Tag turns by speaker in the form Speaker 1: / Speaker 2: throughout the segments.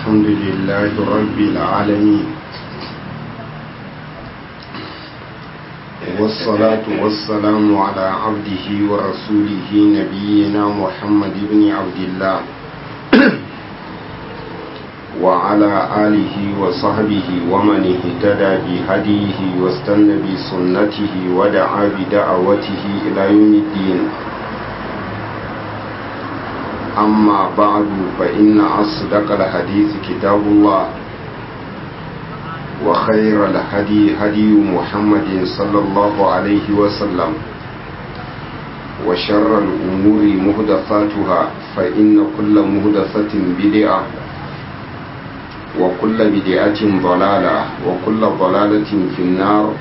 Speaker 1: الحمد لله رب العالمين والصلاة والسلام على عبده ورسوله نبينا محمد بن عبد الله وعلى آله وصحبه ومن اهتدى بهديه واستنى بسنته ودعا بدعوته إلى يوم الدين أما بعد فإن أصدق الحديث كتاب الله وخير الهدي هدي محمد صلى الله عليه وسلم وشر الأمور مهدفاتها فإن كل مهدفة بدعة وكل بدعة ضلالة وكل ضلالة في النار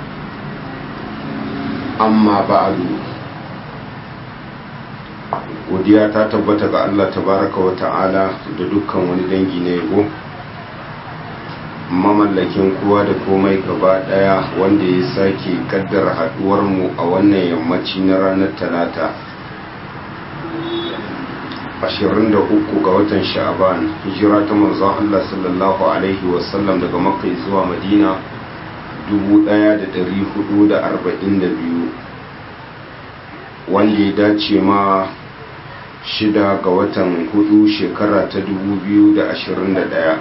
Speaker 1: أما بعد godiya ta tabbata ga Allah tabaraka wa ta'ala da dukkan wani dangi na yabo mamallakin kowa da komai gaba daya wanda ya sake kaddara haduwar mu a wannan yammaci na ranar talata 23 ga watan sha'aban hijira ta manzon Allah sallallahu alaihi wasallam daga makka zuwa madina 1442 wanda ya dace ma shida ga watan hudu shekara ta 2021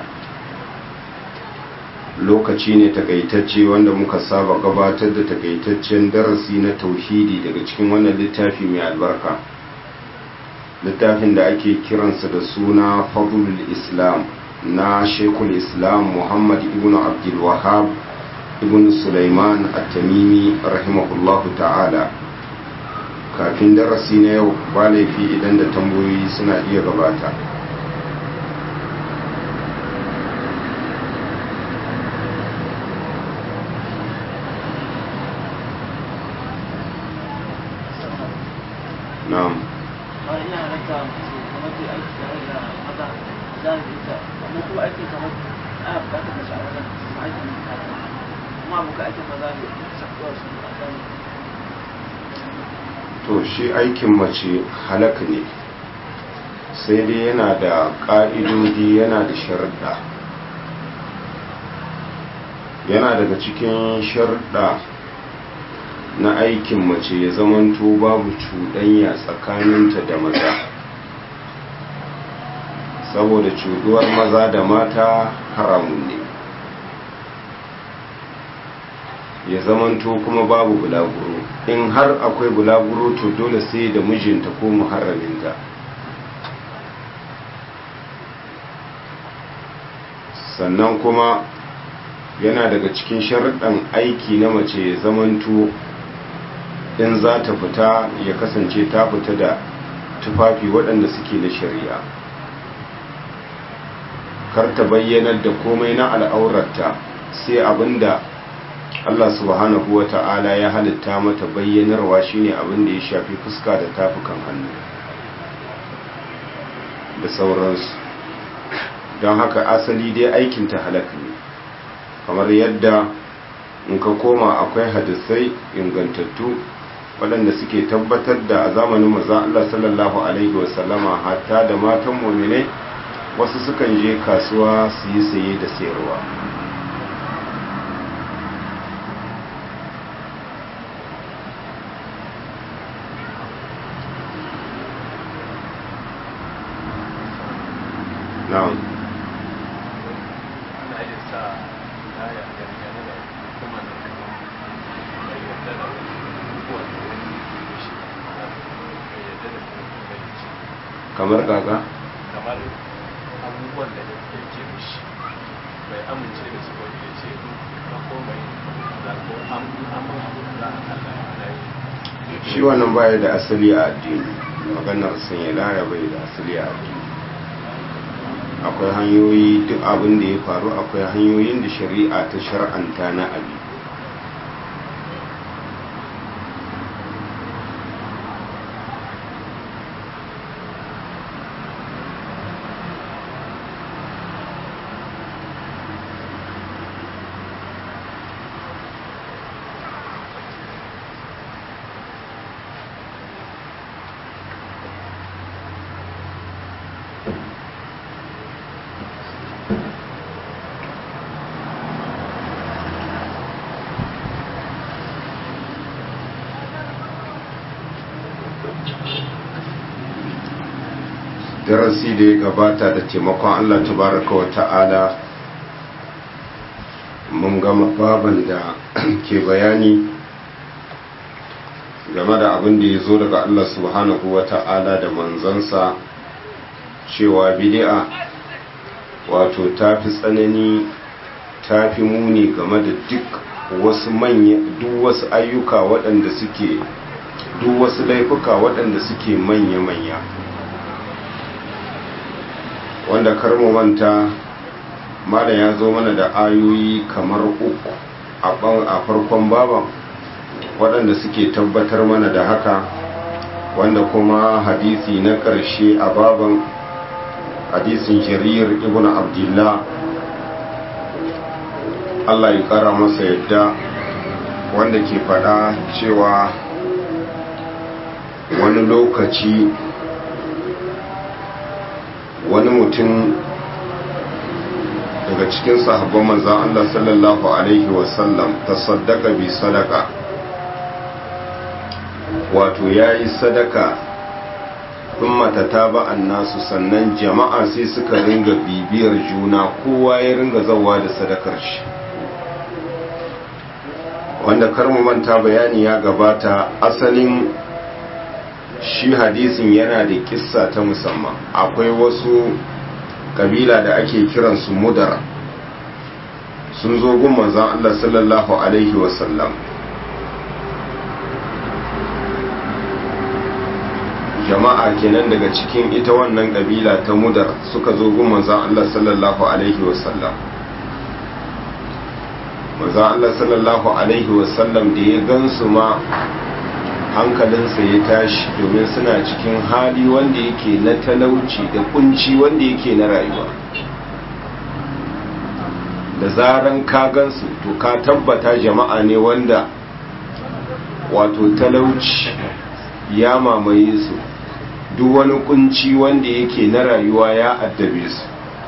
Speaker 1: lokaci ne takaitacce wanda muka saba gabatar da takaitaccen darasi na tauhidi daga cikin wannan littafi mai albarka littafin da ake kiransa da suna fadlul islam na shekul islam muhammad ibn abdul wahab ibn sulaiman at-tamimi rahimahullahu ta'ala kafin darasi na yau ba laifi idan da tambayoyi suna iya gabata na'am to shi aikin mace halaka ne sai dai yana da ƙa'idodi yana da sharuɗa yana daga cikin sharuɗa na aikin mace ya zamanto babu cuɗanya tsakaninta da maza saboda cuɗuwar maza da mata haramun ne ya zamanto kuma babu bulaguro in har akwai bulaguro to dole sai da mijinta ko muharraminta sannan kuma yana daga cikin sharaɗin aiki na mace ya zamanto in za ta fita ya kasance ta fita da tufafi waɗanda suke na shari'a kar ta bayyanar da komai na al'aurarta sai abinda Allah subhanahu wa ta'ala ya halitta mata bayyanarwa shine abin da ya shafi fuska da tafukan hannu da sauransu don haka asali dai aikinta halaka ne kamar yadda in ka koma akwai hadisai ingantattu waɗanda suke tabbatar da a zamanin maza Allah sallallahu Alaihi wasallama hatta da matan muminai wasu sukan je kasuwa su yi saye da sayarwa na'am kamar gaga
Speaker 2: kamar abubuwan da ya ke mishi bai amince da su wani ya ce na komai da ko amma abu da za a kalla ya
Speaker 1: shi wannan baya da asali a addini maganar sanya laya bai da asali a addini akwai hanyoyi duk abin da ya faru akwai hanyoyin da shari'a ta shar'anta na abi darasi da ya gabata da taimakon Allah tabaraka wa ta'ala mun gama baban da ke bayani game da abin da ya zo daga Allah subhanahu wa ta'ala da manzansa cewa bid'a wato ta fi tsanani ta fi muni game da duk wasu manya duk wasu ayyuka waɗanda suke duk wasu laifuka waɗanda suke manya-manya wanda karmu manta mala ya zo mana da ayoyi kamar uku a farkon baban waɗanda suke tabbatar mana da haka wanda kuma hadisi na ƙarshe a baban hadisin jarir ibn abdullah Allah ya ƙara masa yadda wanda ke faɗa cewa wani lokaci wani mutum daga cikin sahabban manzan Allah sallallahu Alaihi wasallam ta saddaka bi sadaka wato ya yi sadaka mata ta ba'an nasu sannan jama'a sai suka ringa bibiyar juna kowa ya ringa zawa da sadakar shi wanda karmu manta bayani ya gabata asalin shi hadisin yana da kissa ta musamman akwai wasu kabila da ake kiransu mudara sun zo gun manzan Allah sallallahu alaihi wasallam jama'a kenan daga cikin ita wannan kabila ta mudar suka zo gun manzan Allah sallallahu alaihi wasallam manzan Allah sallallahu alaihi wasallam da ya gansu ma hankalinsa ya tashi domin suna cikin hali wanda yake na talauci da kunci wanda yake na rayuwa da zaran ka gansu to ka tabbata jama'a ne wanda wato talauci ya mamaye su duk wani kunci wanda yake na rayuwa ya addabe su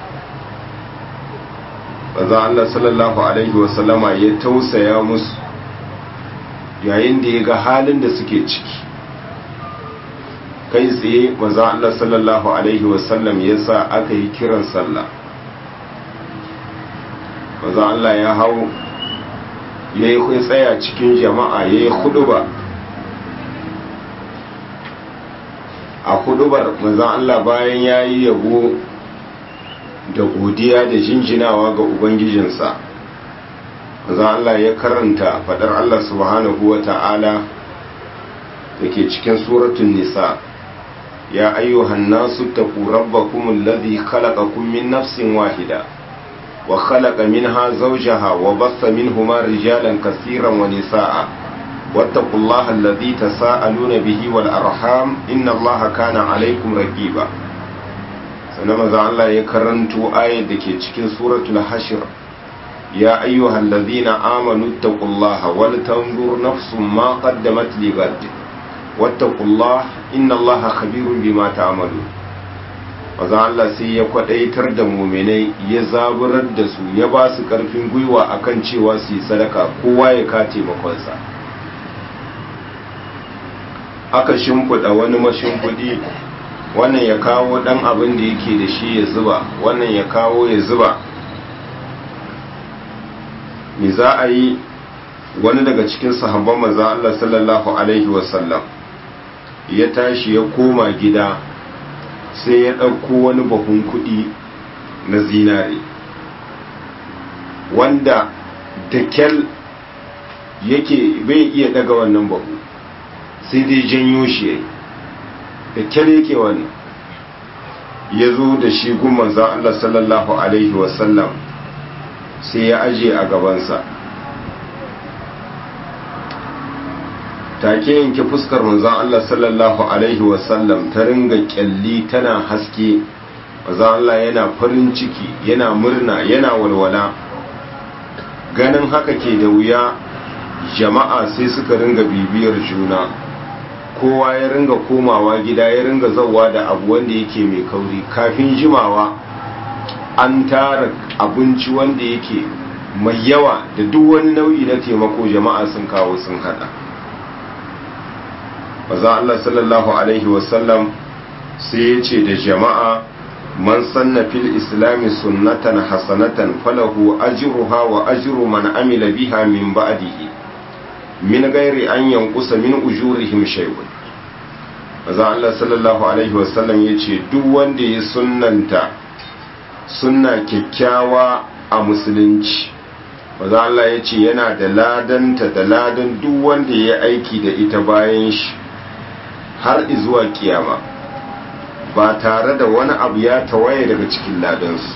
Speaker 1: baza Allah sallallahu alaihi wasallama ya tausaya musu yayin da ya ga halin da suke ciki kai tsaye maza Allah sallallahu Alaihi wasallam ya sa aka yi kiran sallah maza Allah ya hau ya yi tsaya cikin jama'a ya yi huduba a hudubar maza Allah bayan ya yi yabo da godiya da jinjinawa ga Ubangijinsa za Allah ya karanta fadar Allah subhanahu wa ta'ala da ke cikin suratun nisa ya ayyuhan nasu taku rabbakum alladhi khalaqakum min nafsin wahida wa khalaqa minha zawjaha wa bassa minhuma rijalan kaseeran wa nisaa wattaqullaha alladhi tasaaluna bihi wal arham inna allaha kana alaykum raqiba sannan maza Allah ya karanto ayat da ke cikin suratul hashr يا أيها الذين آمنوا اتقوا الله ولتنظر نفس ما قدمت لغد واتقوا الله إن الله خبير بما تعملون maza Allah sai ya kwadaitar da muminai ya zaburar da su ya ba su karfin gwiwa akan cewa su yi sadaka kowa ya ka taimakonsa aka shimfiɗa wani mashimfiɗi wannan ya kawo ɗan abin da yake da shi ya zuba wannan ya kawo ya zuba me za a yi wani daga cikin sahabban manzan Allah sallallahu Alaihi wasallam ya tashi ya koma gida sai ya ɗauko wani bahun kuɗi na zinare wanda da kyal yake bai iya daga wannan bahu sai dai janyo shi yayi da kyal yake wani ya zo da shi gun manzan Allah sallallahu Alaihi wasallam sai ya aje a gabansa take yanke fuskar manzon Allah sallallahu alaihi wasallam ta ringa kyalli tana haske manzon Allah yana farin ciki yana murna yana walwala ganin haka ke da wuya jama'a sai suka ringa bibiyar juna kowa ya ringa komawa gida ya ringa zauwa da abu wanda yake mai kauri kafin jimawa an tara abinci wanda yake mai yawa da duk wani nau'i na taimako jama'a sun kawo sun hada maza Allah sallallahu alaihi wasallam sai ya ce da jama'a man sanna fil islami sunnatan hasanatan falahu ajruha wa ajru man amila biha min ba'dihi min gairi an yankusa min ujurihim shay'un maza Allah sallallahu alaihi wasallam ya ce duk wanda ya sunnanta sunna kyakkyawa a musulunci maza Allah ya ce yana da ladanta da ladan duk wanda ya aiki da ita bayan shi har izuwa kiyama ba tare da wani abu ya tawaye daga cikin ladansu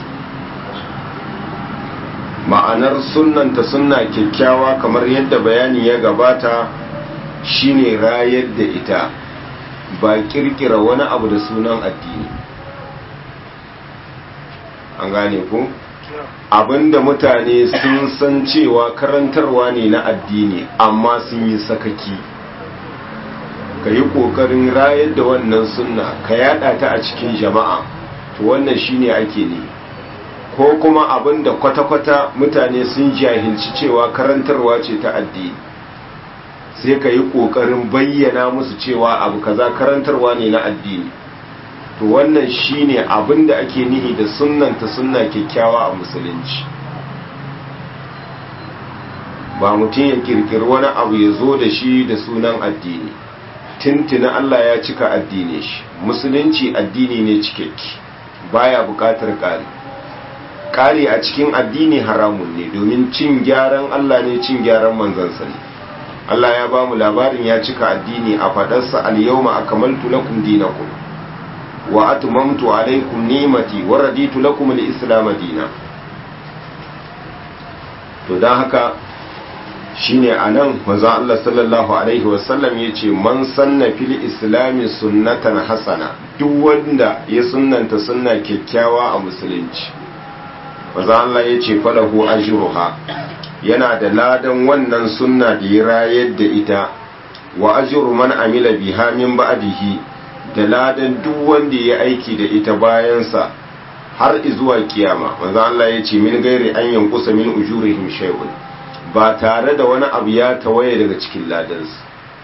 Speaker 1: ma'anar sunnanta sunna kyakkyawa kamar yadda bayani ya gabata shine rayar da ita ba kirkira wani abu da sunan addini an gane ku abinda mutane sun san cewa karantarwa ne na addini amma sun yi sakaki ka yi ƙoƙarin rayar da wannan sunna ka yada ta a cikin jama'a to wannan shine ake ne ko kuma abinda kwata-kwata mutane sun jahilci cewa karantarwa ce ta addini sai ka yi ƙoƙarin bayyana musu cewa abu kaza karantarwa ne na addini to wannan shine abin da ake nihi da sunnanta sunna kyakkyawa a musulunci ba mutum ya kirkiri wani abu ya zo da shi da sunan addini tintina Allah ya cika addini shi musulunci addini ne cikakke baya bukatar ƙari ƙari a cikin addini haramun ne domin cin gyaran Allah ne cin gyaran manzansa ne Allah ya ba mu labarin ya cika addini a faɗarsa al-yawma akmaltu lakum dinakum wa atmamtu alaykum ni'mati wa raditu lakum al-islam dinan to dan haka shine anan manzo Allah sallallahu alaihi wa sallam yace man sanna fil islami sunnatan hasana duk wanda ya sunnanta sunna kyakkyawa a musulunci manzo Allah yace falahu ajruha yana da ladan wannan sunna da ya rayar da ita wa ajru man amila biha min ba'dihi da ladan duk wanda ya aiki da ita bayansa har zuwa kiyama manzo Allah ya ce min gairi an yankusa min ujurihim shay'un ba tare da wani abu ya tawaye daga cikin ladansu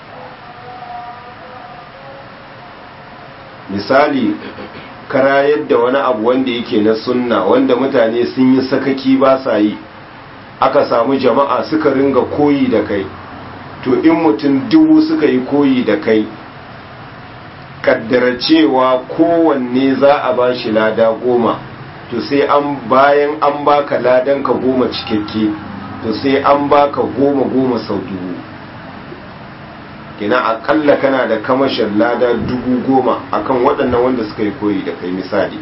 Speaker 1: misali karayar da wani abu wanda yake na sunna wanda mutane sun yi sakaki ba sa yi aka samu jama'a suka ringa koyi da kai to in mutum dubu suka yi koyi da kai kaddara cewa kowanne za a ba shi lada goma to sai an bayan an baka ladan ka goma cikakke to sai an baka goma goma sau dubu kina akalla kana da kamashin lada dubu goma akan waɗannan wanda suka yi koyi da kai misali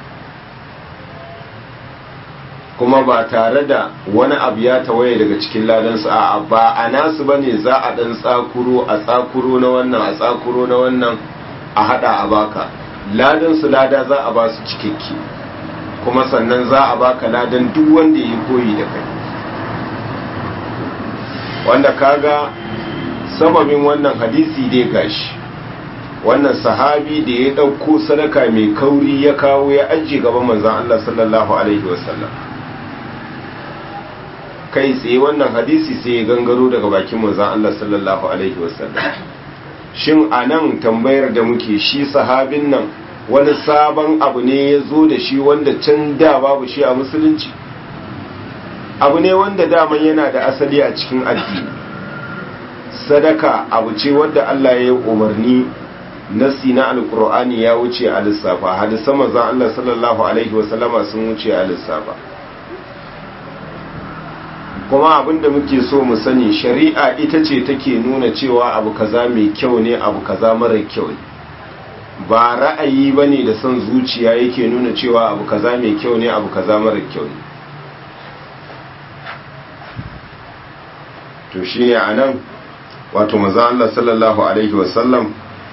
Speaker 1: kuma ba tare da wani abu ya tawaye daga cikin ladansu a ba a nasu ba ne za a ɗan tsakuro a tsakuro na wannan a tsakuro na wannan a hada a baka ladansu lada za a ba su cikakke kuma sannan za a baka ladan duk wanda ya koyi da kai wanda kaga sababin wannan hadisi dai gashi wannan sahabi da ya ɗauko sadaka mai kauri ya kawo ya ajiye gaban manzan Allah sallallahu alaihi wasallam kai tsaye wannan hadisi sai ya gangaro daga bakin manzan Allah sallallahu alaihi wasallam shin a nan tambayar da muke shi sahabin nan wani sabon abu ne ya zo da shi wanda can da babu shi a musulunci abu ne wanda daman yana da asali a cikin addini sadaka abu ce wadda Allah ya yi umarni nasi na alkur'ani ya wuce a lissafa hadisan manzon Allah sallallahu alaihi wasallama sun wuce a lissafa kuma abinda muke so mu sani shari'a ita ce take nuna cewa abu kaza mai kyau ne abu kaza mara kyau ne ba ra'ayi bane da son zuciya yake nuna cewa abu kaza mai kyau ne abu kaza mara kyau ne to shine anan wato manzo Allah sallallahu alaihi wasallam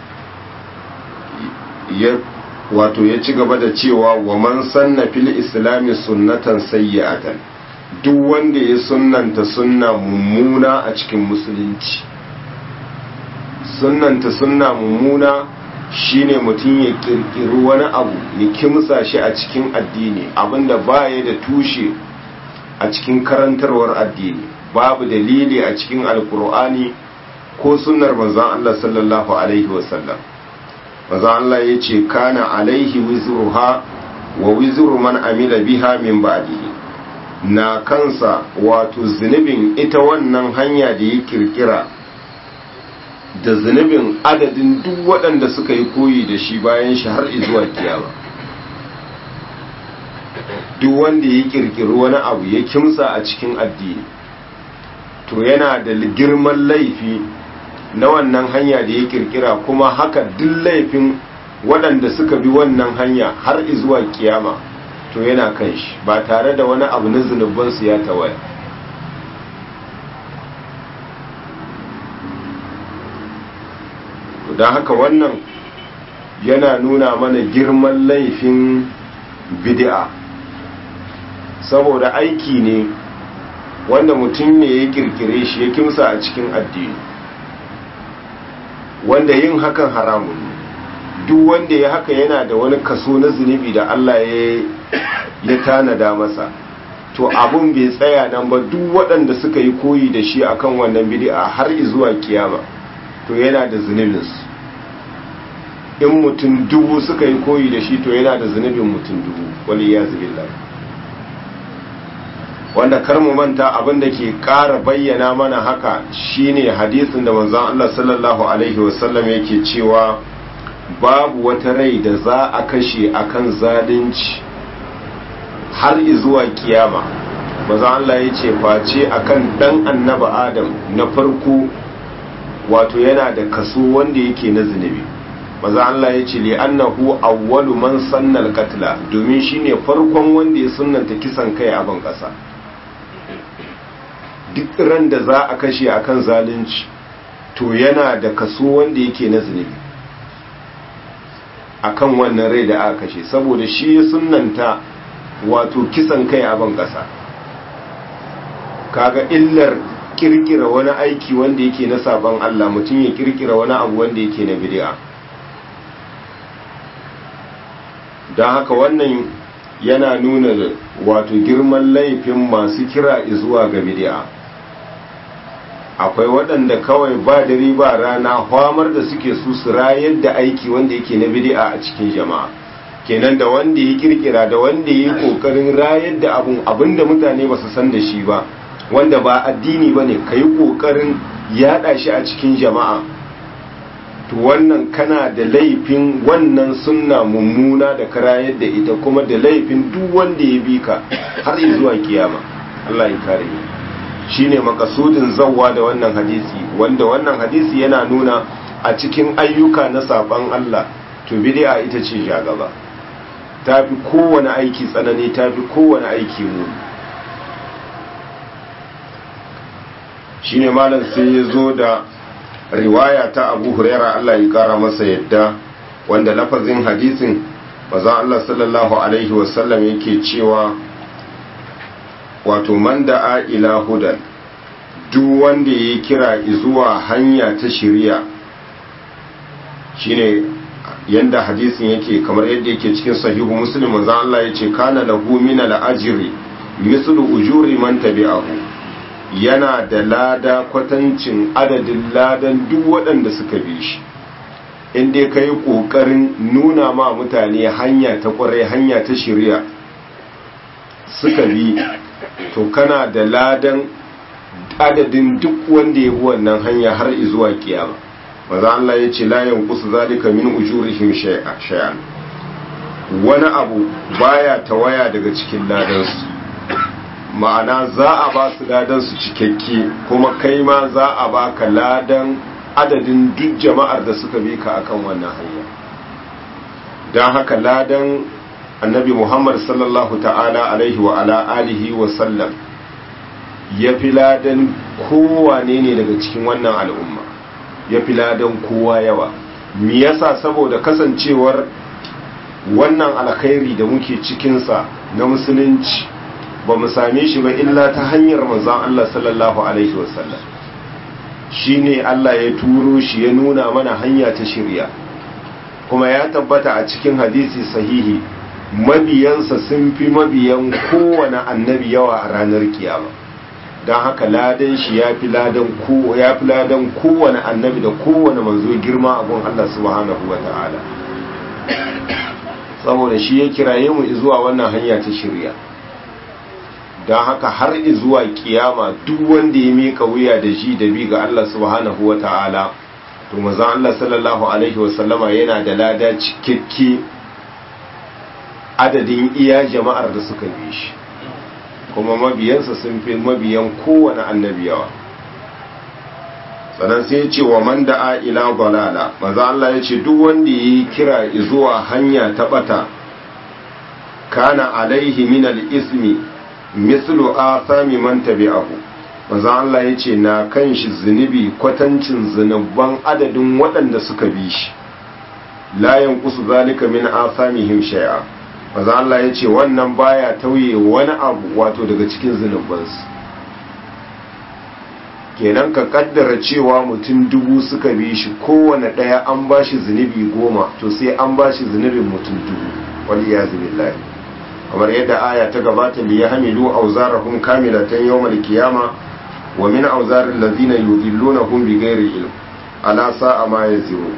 Speaker 1: ya wato ya ci gaba da cewa wa man sanna fil islami sunnatan sayyi'atan duk wanda ya sunnanta sunna mummuna a cikin musulunci sunnanta sunna mummuna shine mutum ya kirkiri wani abu ya kimsa shi a cikin addini abinda baya da tushe a cikin karantarwar addini babu dalili a cikin alkur'ani ko sunnar manzon Allah sallallahu alaihi wasallam maza Allah ya ce kana alaihi wizruha wa wizru man amila biha min ba'dihi na kansa wato zunubin ita wannan hanya da ya kirkira da zunubin adadin duk waɗanda suka yi koyi da shi bayan shi har zuwa kiyama duk wanda ya kirkiri wani abu ya kimsa a cikin addini to yana da girman laifi na wannan hanya da ya kirkira kuma haka duk laifin waɗanda suka bi wannan hanya har zuwa kiyama to yana kan shi ba tare da wani abu na zunubansu ya tawaya don haka wannan yana nuna mana girman laifin bid'a saboda aiki ne wanda mutum ne ya kirkire shi ya kimsa a cikin addini wanda yin hakan haramun ne duk wanda ya haka yana da wani kaso na zunubi da Allah ya tanada masa to abun bai tsaya nan ba duk waɗanda suka yi koyi da shi akan wannan bid'a har zuwa kiyama to yana da zunubinsu in mutum dubu suka yi koyi da shi to yana da zunubin mutum dubu wani ya zubillah wanda kar mu manta abin da ke ƙara bayyana mana haka shine hadisin da manzon Allah sallallahu alaihi wasallam yake cewa babu wata rai da za a kashe akan zalunci har zuwa kiyama manzon Allah ya ce face akan dan annaba Adam na farko wato yana da kaso wanda yake na zunubi maza Allah ya ce li'annahu awwalu man sannal qatla domin shine farkon wanda ya sunnanta kisan kai a ban kasa duk ran da za a kashe akan zalunci to yana da kaso wanda yake na zunubi akan wannan rai da aka kashe saboda shi ya sunnanta wato kisan kai a ban kasa kaga illar kirkira wani aiki wanda yake na sabon Allah mutum ya kirkira wani abu wanda yake na bid'a don haka wannan yana nuna wato girman laifin masu kira zuwa ga bid'a akwai waɗanda kawai ba dare ba rana hwamar da suke su su rayar da aiki wanda yake na bid'a a cikin jama'a kenan da wanda ya kirkira da wanda ya yi kokarin rayar da abun abinda mutane ba su san da shi ba wanda ba addini ba ne ka yi kokarin yaɗa shi a cikin jama'a to wannan kana da laifin wannan sunna mummuna da karayar da ita kuma da laifin duk wanda ya bi ka har zuwa kiyama Allah ya kare ni shine makasudin zawwa da wannan hadisi wanda wannan hadisi yana nuna a cikin ayyuka na saban Allah to bid'a ita ce jagaba tafi kowane aiki tsanani tafi kowane aiki mu shine malam sai ya zo da riwaya ta abu huraira Allah ya kara masa yadda wanda lafazin hadisin maza Allah sallallahu alaihi wasallam yake cewa wato man da'a ila hudan duk wanda ya kira zuwa hanya ta shiriya shine yanda hadisin yake kamar yadda yake cikin sahihu muslim maza Allah yace kana lahu min al-ajri mislu ujuri man tabi'ahu yana da lada kwatancin adadin ladan duk waɗanda suka bi shi inda ka yi ƙoƙarin nuna ma mutane hanya ta ƙwarai hanya ta shirya suka bi to kana da ladan adadin duk wanda ya bi wannan hanya har izuwa kiyama maza Allah ya ce layan kusa zalika min ujurihim shay'an wani abu baya tawaya daga cikin ladansu ma'ana za a ba su ladan su cikakke kuma kai ma za a ba ka ladan adadin duk jama'ar da suka bi ka akan wannan hanya don haka ladan annabi muhammad sallallahu ta'ala alaihi wa ala alihi wa sallam ya fi ladan kowane ne daga cikin wannan al'umma ya fi ladan kowa yawa me yasa saboda kasancewar wannan alkhairi da muke cikinsa na musulunci ba mu same shi ba illa ta hanyar manzon Allah sallallahu alaihi wasallam shine Allah ya turo shi ya nuna mana hanya ta shirya kuma ya tabbata a cikin hadisi sahihi mabiyansa sun fi mabiyan kowane annabi yawa a ranar kiyama don haka ladan shi ya fi ladan kowane annabi da kowane manzo girma a gun Allah subhanahu wa ta'ala saboda shi ya kiraye mu zuwa wannan hanya ta shirya don haka har zuwa kiyama duk wanda ya mika wuya da shi da bi ga Allah subhanahu wa ta'ala to mazan Allah sallallahu alaihi wasallama yana da lada cikakke adadin iya jama'ar da suka bi shi kuma mabiyansa sun fi mabiyan kowane annabi yawa sannan sai ya ce wa man da'a ila dalala maza Allah ya ce duk wanda yi kira zuwa hanya ta bata kana alaihi min al-ismi mislu athami man tabi'ahu maza Allah ya ce na kan shi zunubi kwatancin zunuban adadin waɗanda suka bi shi la yanqusu zalika min athamihim shay'a maza Allah ya ce wannan baya tauye wani abu wato daga cikin zunubansu kenan ka kaddara cewa mutum dubu suka bi shi kowane ɗaya an ba shi zunubi goma to sai an ba shi zunubin mutum dubu wani ya billahi kamar yadda aya ta gabata li ya hamilu auzarahum kamilatan yawmal qiyama wa min auzarin lazina yudillunahum bighairi ilm ala sa'a ma yaziru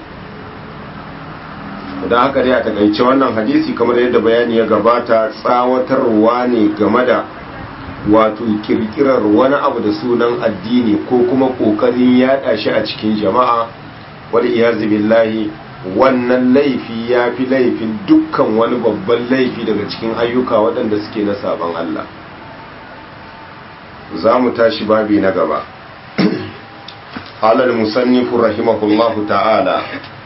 Speaker 1: da haka dai a takaice wannan hadisi kamar yadda bayani ya gabata tsawatarwa ne game da wato kirkirar wani abu da sunan addini ko kuma kokarin yada shi a cikin jama'a wal iyazu billahi wannan laifi ya fi laifin dukkan wani babban laifi daga cikin ayyuka waɗanda suke na sabon Allah za mu tashi babi na gaba alal musannifu rahimahullahu ta'ala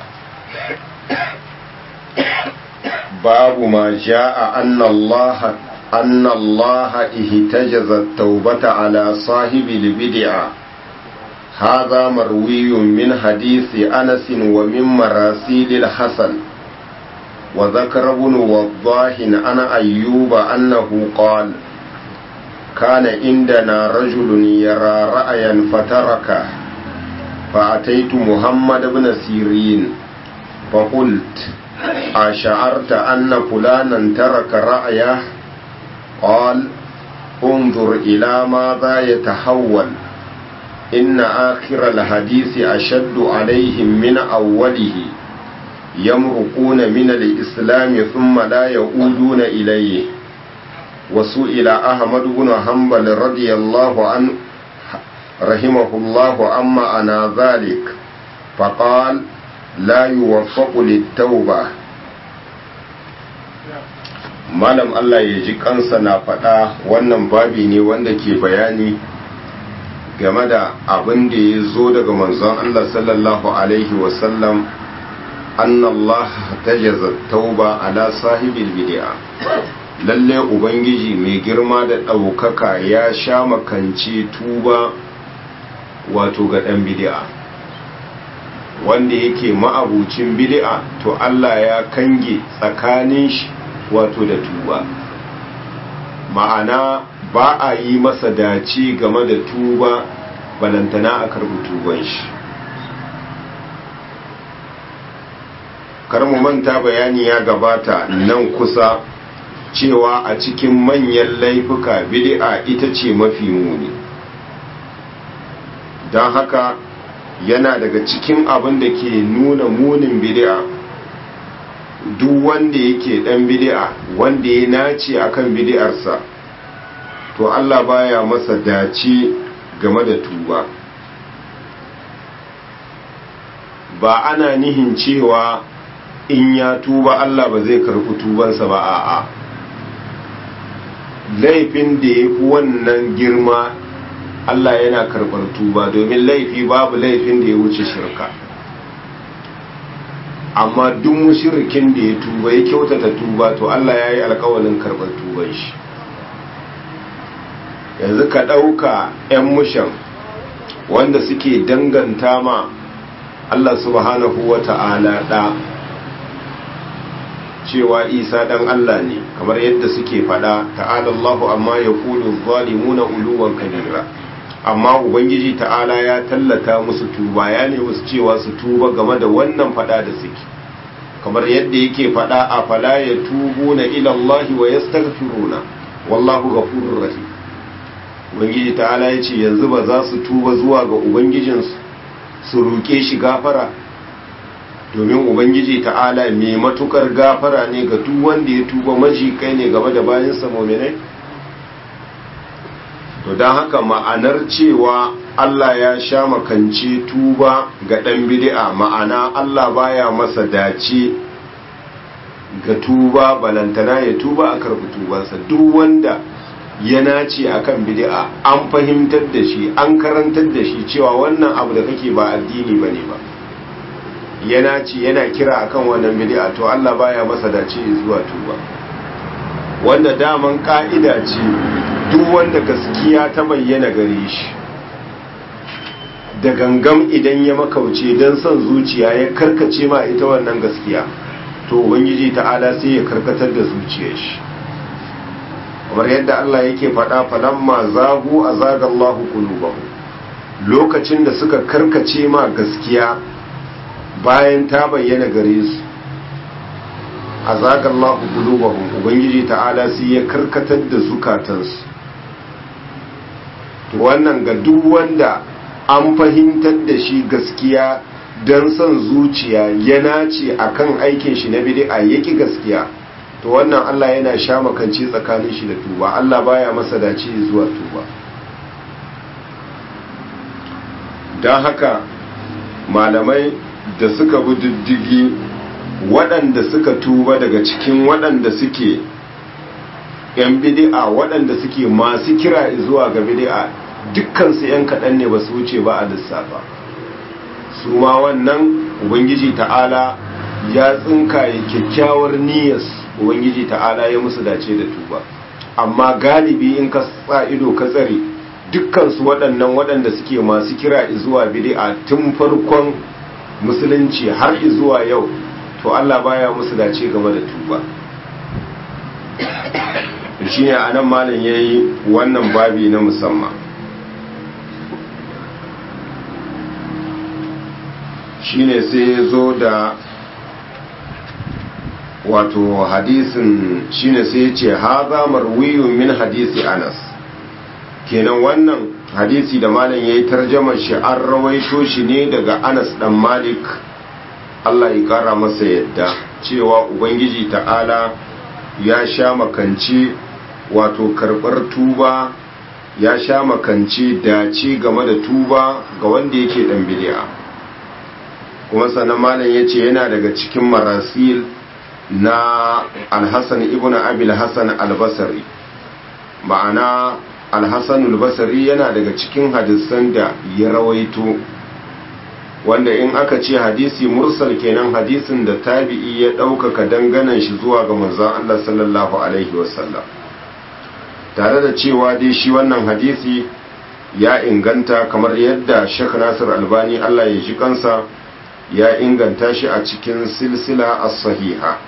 Speaker 1: babu ma ja'a anna Allah أن الله اهتجز التوبة على صاحب البدعة هذا مروي من حديث أنس ومن مراسيل الحسن وذكر ابن وضاح عن أيوب أنه قال كان عندنا رجل يرى رأيا فتركه فأتيت محمد بن سيرين فقلت أشعرت أن فلانا ترك رأيه قال انظر إلى ماذا يتحول إن آخر الحديث أشد عليهم من أوله يمرقون من الإسلام ثم لا يعودون إليه وسئل أحمد بن حنبل رضي الله عنه رحمه الله عما أنا ذلك فقال لا يوفق للتوبة malam Allah ya ji kansa na faɗa wannan babi ne wanda ke bayani game da abin da ya zo daga manzon Allah sallallahu alaihi wasallam anna Allah tajaza tauba ala sahibil bid'a lalle ubangiji mai girma da ɗaukaka ya sha makance tuba wato ga ɗan bid'a wanda yake ma'abucin bid'a to Allah ya kange tsakanin shi wato da tuba ma'ana ba a yi masa dace game da tuba balantana a karbi tuban shi mu manta bayani ya gabata nan kusa cewa a cikin manyan laifuka bid'a ita ce mafi muni don haka yana daga cikin abin da ke nuna munin bid'a duk wanda yake dan bid'a wanda ya nace akan bid'arsa to Allah baya masa dace game da tuba ba ana nihin cewa in ya tuba Allah ba zai karɓi tubansa ba a'a laifin da ya fi wannan girma Allah yana karɓar tuba domin laifi babu laifin da ya wuce shirka amma duk mushrikin da ya tuba ya kyautata tuba to Allah ya yi alkawalin karɓar tuban shi yanzu ka ɗauka 'yan mushan wanda suke danganta ma Allah subhanahu wa ta'ala ɗa cewa isa ɗan Allah ne kamar yadda suke faɗa ta'alallahu amma ya kulu zalimuna uluwan kabira amma ubangiji ta'ala ya tallata musu tuba ya ne musu cewa su tuba game da wannan fada da suke kamar yadda yake fada a fala ya tubu na ilallahi wa yastaghfiruna wallahu ghafurur rahim ubangiji ta'ala ya ce yanzu ba za su tuba zuwa ga ubangijinsu su roƙe shi gafara domin ubangiji ta'ala mai matukar gafara ne ga duk wanda ya tuba maji kai ne game da bayansa mominai to don haka ma'anar cewa Allah ya sha makance tuba ga ɗan bid'a ma'ana Allah baya masa dace ga tuba balantana ya tuba a karɓi tubansa duk wanda ya nace akan bid'a an fahimtar da shi an karantar da shi cewa wannan abu da kake ba addini bane ba ya nace yana kira akan wannan bid'a to Allah baya masa dace zuwa tuba wanda daman ka'ida ce duk wanda gaskiya ta bayyana gare shi da gangam idan ya makauce don son zuciya ya karkace ma ita wannan gaskiya to ubangiji ta'ala sai ya karkatar da zuciyar shi kamar yadda Allah yake faɗa falamma zagu azaga Allahu qulubahum lokacin da suka karkace ma gaskiya bayan ta bayyana gare su azaga Allahu qulubahum ubangiji ta'ala sai ya karkatar da zukatansu to wannan ga duk wanda an fahimtar da shi gaskiya don son zuciya ya nace akan aikin shi na bid'a yaki gaskiya to wannan Allah yana sha makance tsakanin shi da tuba Allah baya masa dace zuwa tuba don haka malamai da suka bi diddigi waɗanda suka tuba daga cikin waɗanda suke yan bid'a waɗanda suke masu kira zuwa ga bid'a dukkansu yan kaɗan ne ba su wuce ba a lissafa su ma wannan ubangiji ta'ala ya tsinkaye kyakkyawar niyyar ubangiji ta'ala ya musu dace da tuba amma galibi in ka sa ido ka tsare dukkansu waɗannan waɗanda suke masu kira zuwa bid'a tun farkon musulunci har zuwa yau to Allah baya musu dace game da tuba shine anan malam yayi wannan babi na musamman shine sai ya zo da wato hadisin shine sai ya ce haza marwiyun min hadisi anas kenan wannan hadisi da malam ya yi tarjamar shi an rawaito shi ne daga anas dan malik allah ya kara masa yadda cewa ubangiji ta'ala ya sha makanci wato karɓar tuba ya sha makanci dace game da tuba ga wanda yake dan bidi'a kuma sannan malam ya ce yana daga cikin marasil na alhassan ibn abil hassan albasari ma'ana alhassan albasari yana daga cikin hadisan da ya rawaito wanda in aka ce hadisi mursal kenan hadisin da tabi'i ya ɗaukaka danganan shi zuwa ga manzon Allah sallallahu alaihi wasallam tare da cewa dai shi wannan hadisi ya inganta kamar yadda Sheikh Nasir Albani Allah ya ji kansa ya inganta shi a cikin silsila as-sahiha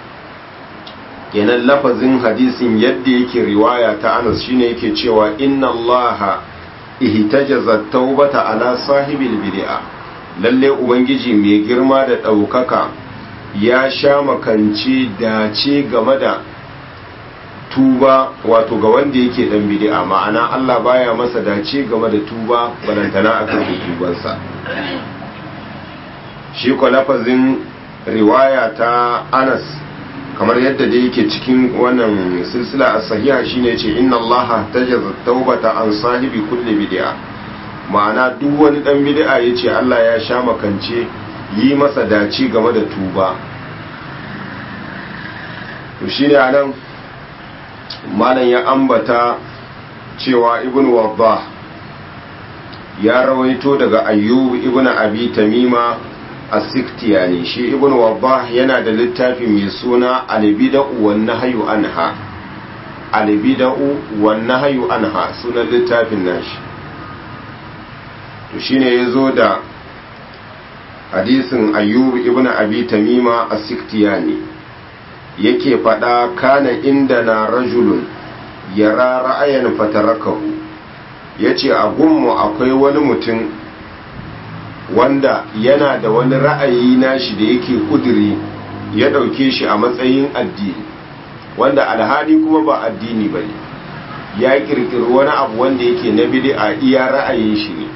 Speaker 1: kenan lafazin hadisin yadda yake riwaya ta Anas shine yake cewa inna Allaha ihtajaza taubata ala sahibil bid'a lalle ubangiji mai girma da daukaka ya sha makanci dace game da tuba wato ga wanda yake dan bid'a ma'ana Allah baya masa dace game da tuba balantana akan tubansa shi ko lafazin riwaya ta Anas kamar yadda da yake cikin wannan silsila a sahiha shine ce inna allaha tajaza taubata an sahibi kulli bid'a ma'ana duk wani dan bid'a yace Allah ya sha makance yi masa dace game da tuba to shine anan malam ya ambata cewa ibn waddah ya rawaito daga ayyub ibn abi tamima as-siktiyani shi ibn wabbah yana da littafi mai suna al-bid'u wan nahyu anha al-bid'u wan nahyu anha sunan littafin nashi to shine yazo da hadisin ayyub ibn abi tamima as-siktiyani yake fada kana inda na rajulun yara ra'ayan fatarakahu yace a gunmu akwai wani mutum wanda yana da wani ra'ayi nashi da yake kuduri ya ɗauke shi a matsayin addini wanda alhali kuma ba addini ba ne ya kirkiri wani abu wanda yake na bid'a iya ra'ayin shi ne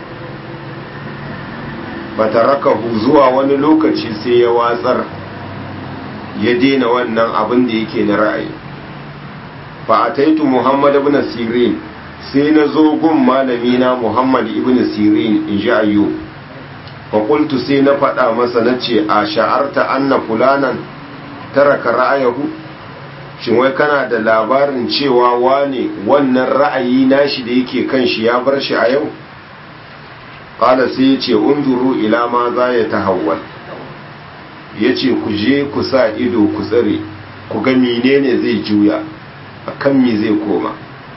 Speaker 1: fatarakahu zuwa wani lokaci sai ya watsar ya daina wannan abin da yake na ra'ayi fa ataitu muhammad ibn sirin sai na zo gun malami na muhammad ibn sirin in ji ayyub fa qultu sai na faɗa masa nace a sha'arta anna fulanan taraka ra'ayahu shin wai kana da labarin cewa wane wannan ra'ayi nashi da yake kan shi ya bar shi a yau qala sai ya ce unzuru ila ma za ya tahawwal ya ce ku je ku sa ido ku tsare ku ga menene zai juya a kan me zai koma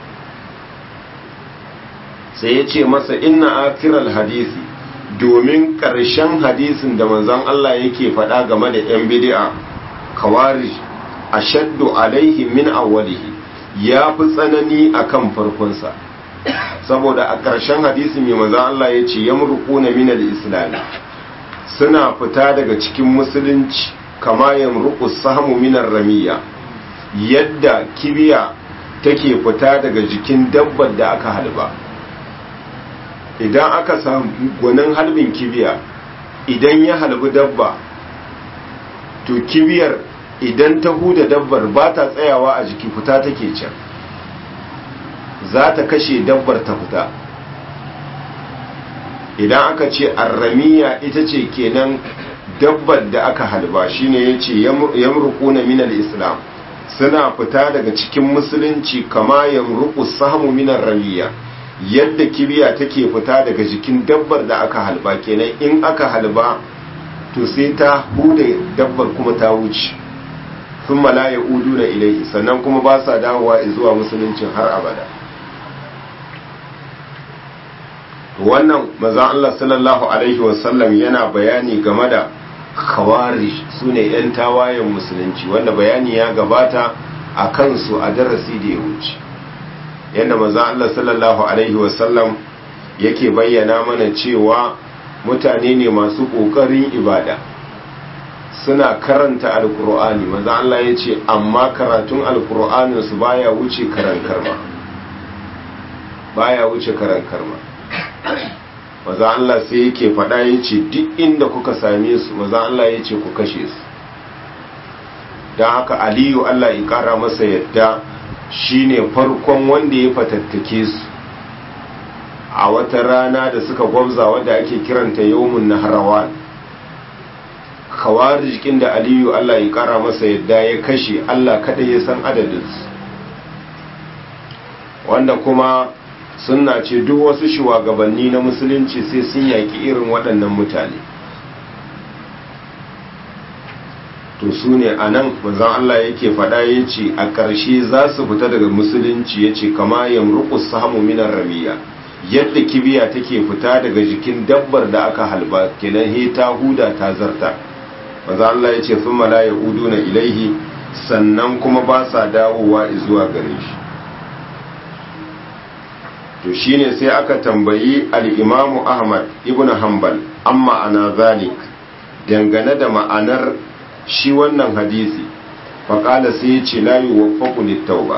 Speaker 1: sai ya ce masa inna akiral hadisi domin ƙarshen hadisin da manzon Allah yake faɗa game da 'yan bidi'a kawari a shaddu alaihi min awwalihi ya fi tsanani akan farkonsa saboda a ƙarshen hadisi mai maza Allah ya ce yamruquna min al-islam suna fita daga cikin musulunci kama yamruqu sahmu min ramiya yadda kibiya take fita daga jikin dabbar da aka halba idan aka samu gwanin halbin kibiya idan ya halbi dabba to kibiyar idan ta huda dabbar ba ta tsayawa a jiki fita take can za ta kashe dabbar ta fita idan aka ce arramiya ita ce kenan dabbar da aka halba shine yace yamruquna min al-islam suna fita daga cikin musulunci kama yamruqu sahmu min ramiya yadda kibiya take fita daga jikin dabbar da aka halba kenan in aka halba to sai ta hude dabbar kuma ta wuce sun la ya udu na ilaihi sannan kuma ba sa dawowa zuwa musuluncin har abada wannan mazan Allah sallallahu Alaihi wasallam yana bayani game da kawari su ne 'yan tawayen musulunci wanda bayani ya gabata a kansu a darasi da ya wuce yadda mazan Allah sallallahu Alaihi wasallam yake bayyana mana cewa mutane ne masu ƙoƙarin ibada suna karanta alkur'ani maza Allah ya ce amma karatun alkur'anin su baya wuce karan karma baya wuce karan karma maza Allah sai yake faɗa ya ce duk inda kuka same su maza Allah ya ce ku kashe su don haka aliyu Allah ya ƙara masa yadda shine farkon wanda ya fatattake su a wata rana da suka gwabza wadda ake kiranta yawmun naharawan kawarijikin da aliyu Allah ya kara masa yadda ya kashe Allah kada ya san adadinsu wanda kuma suna ce duk wasu shugabanni na musulunci sai sun yaki irin waɗannan mutane to su ne a nan manzan Allah yake faɗa ya ce a ƙarshe za su fita daga musulunci ya ce kama yamruku samu minar ramiya yadda kibiya take fita daga jikin dabbar da aka halba kenan he ta huda ta zarta maza Allah ya ce sun mala ya na ilaihi sannan kuma ba sa dawowa zuwa gare shi to shine sai aka tambayi al'imamu ahmad ibn hanbal amma ana zalik dangane da ma'anar shi wannan hadisi faƙala sai ya ce layi wa tauba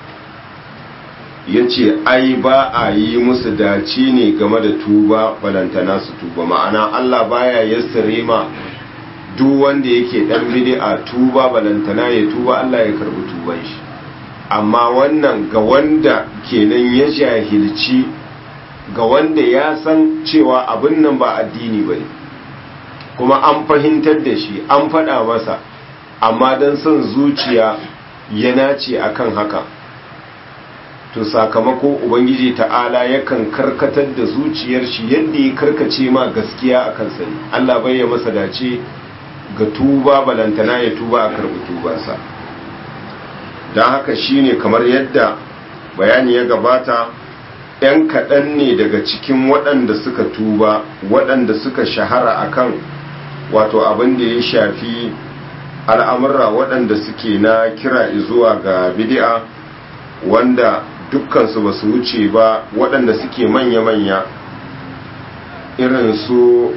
Speaker 1: ya ce ai ba a yi musu dace ne game da tuba balantana su tuba ma'ana Allah baya yassare ma duk wanda yake dan bid'a tuba balantana ya tuba Allah ya karbi tuban shi amma wannan ga wanda kenan ya jahilci ga wanda ya san cewa abin nan ba addini bane kuma an fahimtar da shi an faɗa masa amma don son zuciya ya nace akan haka to sakamako ubangiji ta'ala yakan karkatar da zuciyar shi yadda ya karkace ma gaskiya a kansa ne Allah bai ya masa dace ga tuba balantana ya tuba a karbi tubarsa don haka shine kamar yadda bayani ya gabata ‘yan kaɗan ne daga cikin waɗanda suka tuba waɗanda suka shahara akan wato abin da ya shafi al'amurra waɗanda suke na kira zuwa ga bidi'a wanda dukkansu ba su wuce ba waɗanda suke manya-manya irin su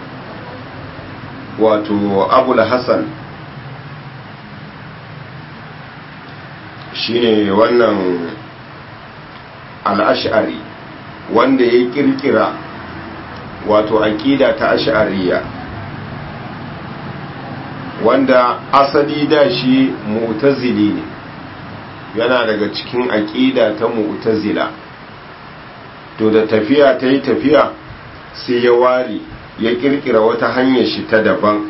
Speaker 1: wato abul hassan shine wannan al-ash'ari wanda ya kirkira wato aqida ta ash'ariyya wanda asali da shi mu'tazili ne yana daga cikin aqida ta mu'tazila to da tafiya ta yi tafiya sai ya ware ya kirkira wata hanyar shi ta daban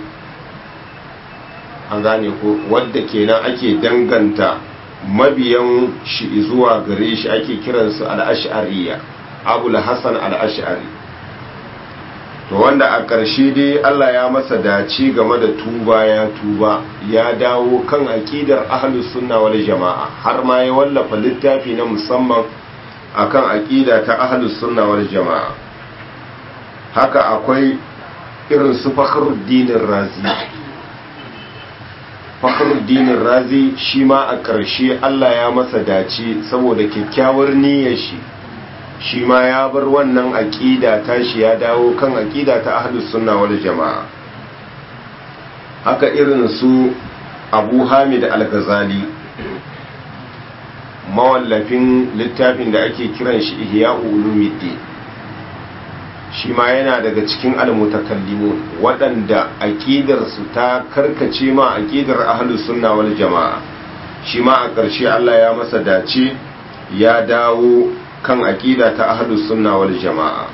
Speaker 1: an gane ko wadda kenan ake danganta mabiyan shi zuwa gare shi ake kiransu al'ash'ariya abul hassan al'ash'ari to wanda a ƙarshe dai Allah ya masa dace game da tuba ya tuba ya dawo kan aƙidar ahlus sunna wal jama'a har ma ya wallafa littafi na musamman akan aƙida ta ahlus sunna wal jama'a haka akwai irin su fakhruddin razi fakhruddin razi shi ma a ƙarshe Allah ya masa dace saboda kyakkyawar niyyar shi shi ma ya bar wannan aƙida ta shi ya dawo kan aƙida ta ahlus sunna wal jama'a haka irin su Abu Hamid al-Ghazali mawallafin littafin da ake kiran shi Ihya'u Ulumuddin shi ma yana daga cikin almutakallimun waɗanda aƙidarsu ta karkace ma aƙidar ahlus sunna wal jama'a shi ma a ƙarshe Allah ya masa dace ya dawo kan aƙida ta ahlus sunna wal jama'a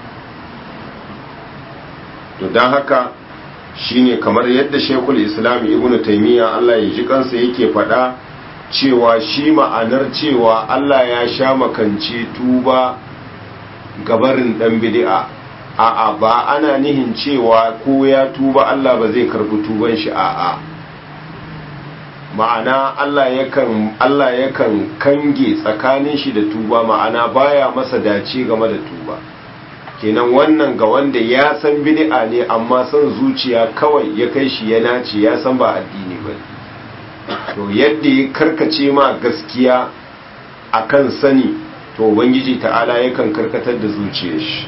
Speaker 1: to don haka shine kamar yadda shekul islam ibn taimiyya Allah ya ji kansa yake faɗa cewa shi ma'anar cewa Allah ya sha makance tuba gabarin ɗan bid'a a'a ba ana nihin cewa ko ya tuba Allah ba zai karbi tuban shi a'a ma'ana Allah yakan Allah yakan kange tsakanin shi da tuba ma'ana baya masa dace game da tuba kenan wannan ga wanda ya san bid'a ne amma son zuciya kawai ya kai shi ya nace ya san ba addini ba to yadda ya karkace ma gaskiya akan sani to ubangiji ta'ala yakan karkatar da zuciyar shi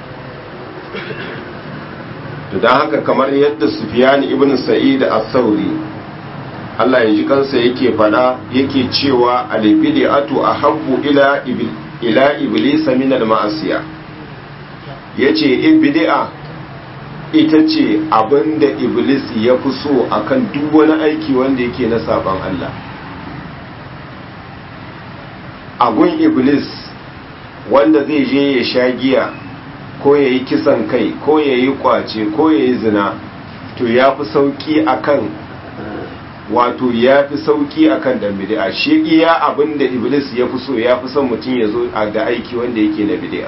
Speaker 1: to don haka kamar yadda Sufyan ibn Sa'id as-Sauri Allah ya ji kansa yake fada yake cewa al-bid'atu ahabbu ila ibil ila iblis min al-ma'asiya yace bid'a ita ce abinda iblis ya fi so akan duk wani aiki wanda yake na saban Allah agun iblis wanda zai je ya sha giya ko ya yi kisan kai ko ya yi kwace ko ya yi zina to ya fi sauki akan wato ya fi sauki akan dan bid'a shi iya abin da iblis ya fi so ya fi son mutum ya zo da aiki wanda yake na bid'a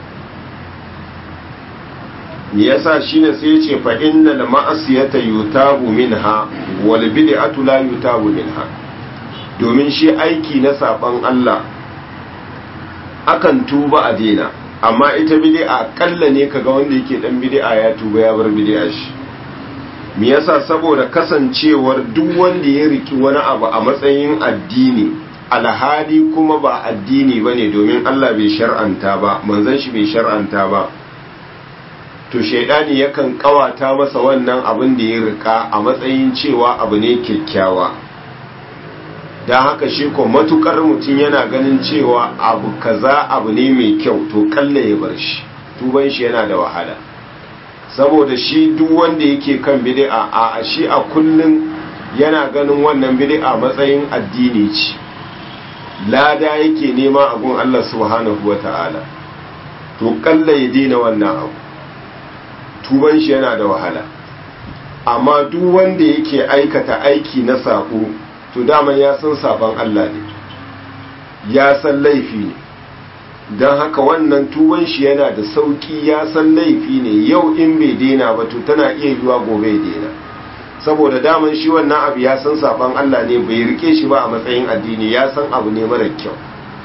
Speaker 1: me yasa shine sai ya ce fa innal ma'asiyata yutabu minha wal bid'atu la yutabu minha domin shi aiki na saban Allah akan tuba a daina amma ita bid'a kalla ne kaga wanda yake dan bid'a ya tuba ya bar bid'a shi me yasa saboda kasancewar duk wanda ya riki wani abu a matsayin addini alhali kuma ba addini bane domin Allah bai shar'anta ba manzon shi bai shar'anta ba to shaidani yakan kawata masa wannan abin da ya rika a matsayin cewa abu ne kyakkyawa da haka shi ko matukar mutum yana ganin cewa abu kaza abu ne mai kyau to kalle ya bar shi tuban shi yana da wahala saboda shi duk wanda yake kan bid'a a shi a kullun yana ganin wannan bid'a matsayin addini ce lada yake nema a gun Allah subhanahu wata'ala to kalle ya dina wannan abu tuban shi yana da wahala amma duk wanda yake aikata aiki na sako to daman ya san saban Allah ne ya san laifi ne don haka wannan tuban shi yana da sauki ya san laifi ne yau in bai daina ba to tana iya yiwa gobe ya daina saboda daman shi wannan abu ya san saban Allah ne bai rike shi ba a matsayin addini ya san abu ne mara kyau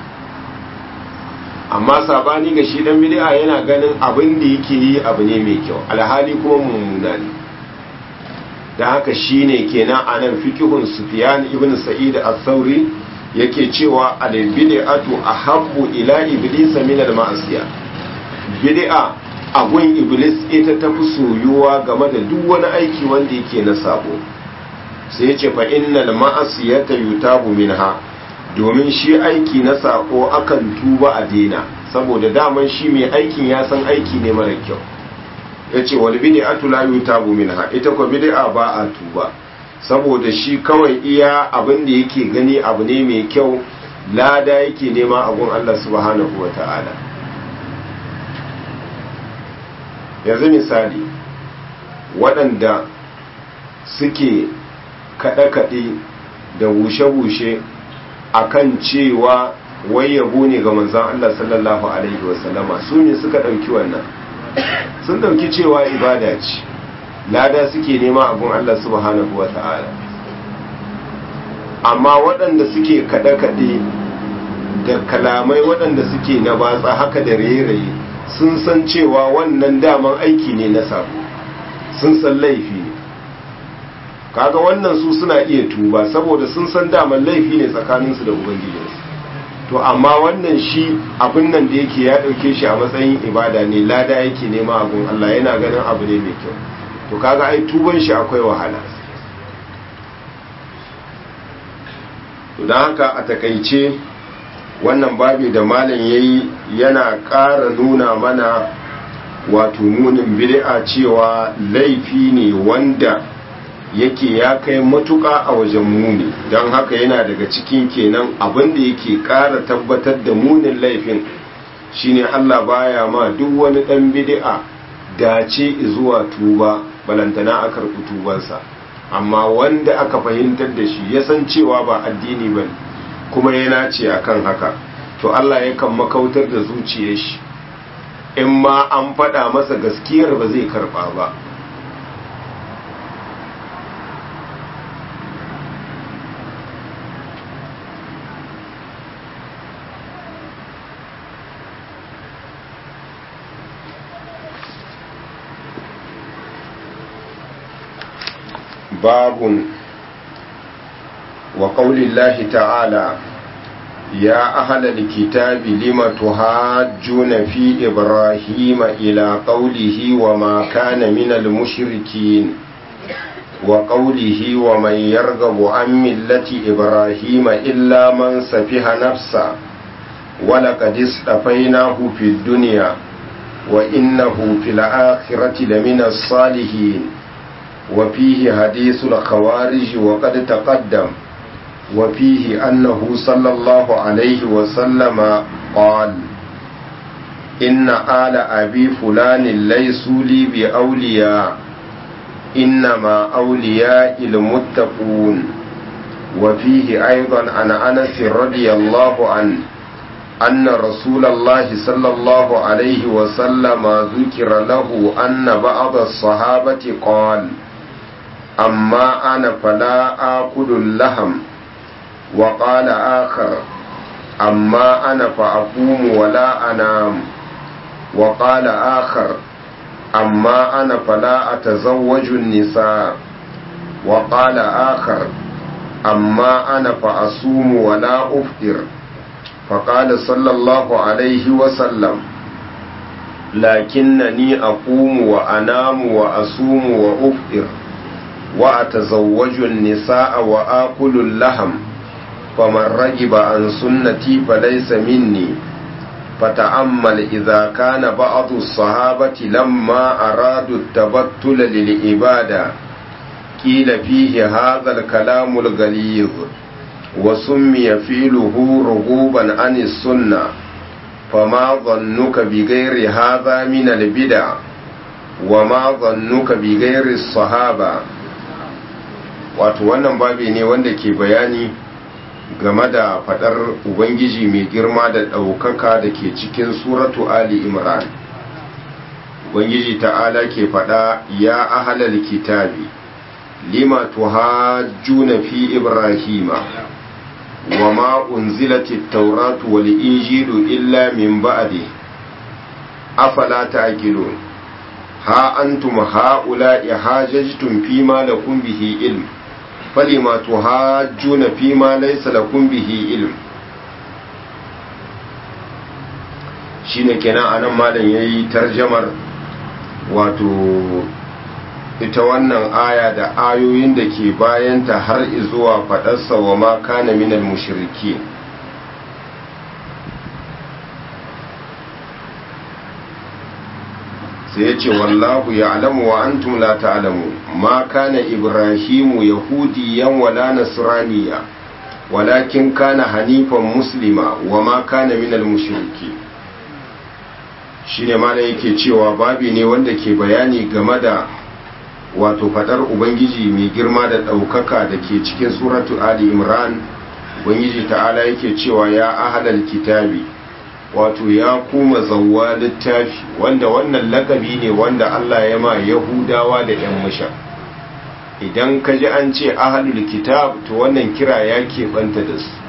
Speaker 1: amma sabani ga shi dan bid'a yana ganin abin da yake yi abu ne mai kyau alhali kuma mummuna ne da haka shine kenan anan fiqhun Sufyan ibn Sa'id al-Thawri yake cewa al-bid'atu ahabbu ila iblis min al-ma'siya bid'a agun iblis ita ta fi soyuwa game da duk wani aiki wanda yake na sabo sai yace fa innal ma'asiyata yutabu minha domin shi aiki na sako akan tuba a daina saboda daman shi mai aikin ya san aiki ne mara kyau ya ce wal bid'atu la yutabu minha ita ko bid'a ba a tuba saboda shi kawai iya abin da yake gani abu ne mai kyau lada yake nema a gun Allah subhanahu wata'ala yanzu misali waɗanda suke kaɗe-kaɗe da wushe-wushe akan cewa wai yabo ne ga manzan Allah sallallahu Alaihi wasallama su ne suka ɗauki wannan sun ɗauki cewa ibada ce lada suke nema abun Allah subhanahu wa ta'ala amma waɗanda suke kaɗe-kaɗe da kalamai waɗanda suke na batsa haka da raye-raye sun san cewa wannan daman aiki ne na sabo sun san laifi ne kaga wannan su suna iya tuba saboda sun san daman laifi ne tsakaninsu da ubangijinsu to amma wannan shi abin nan da yake ya ɗauke shi a matsayin ibada ne lada yake nema abun Allah yana ganin abu ne mai kyau to kaga ai tuban shi akwai wahala to don haka a takaice wannan babi da malam yayi yana ƙara nuna mana wato munin bid'a cewa laifi ne wanda yake ya kai matuƙa a wajen muni don haka yana daga cikin kenan abin da yake ƙara tabbatar da munin laifin shine Allah baya ma duk wani ɗan bid'a dace zuwa tuba balantana a karɓi tubansa amma wanda aka fahimtar da shi ya san cewa ba addini ba kuma yana ce akan haka to Allah yakan makautar da zuciyar shi in ma an faɗa masa gaskiyar ba zai karɓa ba باب وقول الله تعالى يا أهل الكتاب لم تهاجون في إبراهيم إلى قوله وما كان من المشركين وقوله ومن يرغب عن ملة إبراهيم إلا من سفه نفسه ولقد اصطفيناه في الدنيا وإنه في الآخرة لمن الصالحين وفيه حديث الخوارج وقد تقدم وفيه أنه صلى الله عليه وسلم قال إن آل أبي فلان ليسوا لي بأولياء إنما أولياء المتقون وفيه أيضا عن أنس رضي الله عنه أن رسول الله صلى الله عليه وسلم ذكر له أن بعض الصحابة قال أما أنا فلا آكل اللحم وقال آخر أما أنا فأقوم ولا أنام وقال آخر أما أنا فلا أتزوج النساء وقال آخر أما أنا فأصوم ولا أفطر فقال صلى الله عليه وسلم لكنني أقوم وأنام وأصوم وأفطر وأتزوج النساء وآكل اللحم فمن رجب عن سنتي فليس مني فتأمل إذا كان بعض الصحابة لما أرادوا التبتل للعبادة قيل فيه هذا الكلام الغليظ وسمي فيله رغوبا عن السنة فما ظنك بغير هذا من البدع وما ظنك بغير الصحابة wato wannan babi ne wanda ke bayani game da fadar ubangiji mai girma da ɗaukaka da ke cikin suratu ali imran ubangiji ta'ala ke fada ya ahalal kitabi lima tuhajjuna fi ibrahima wa ma unzilati at-tauratu wal injilu illa min ba'di afala ta'qilun ha antum ha'ula'i hajajtum fima lakum bihi ilm falima tuhajjuna fima laysa lakum bihi ilm shine kenan anan malam yayi tarjamar wato ita wannan aya da ayoyin da ke bayanta har zuwa faɗarsa wa ma kana minal mushriki sai ya ce wallahu ya alamu wa antum la ta'lamu ma kana ibrahimu yahudiyan wala nasraniya walakin kana hanifan muslima wa ma kana minal mushriki shine mana yake cewa babi ne wanda ke bayani game da wato fadar ubangiji mai girma da ɗaukaka da ke cikin suratu ali imran ubangiji ta'ala yake cewa ya ahalal kitabi wato ya kuma zawwa littafi wanda wannan lakabi ne wanda Allah ya ma yahudawa da yan musha idan ka ji an ce ahalul kitab to wannan kira ya keɓanta da su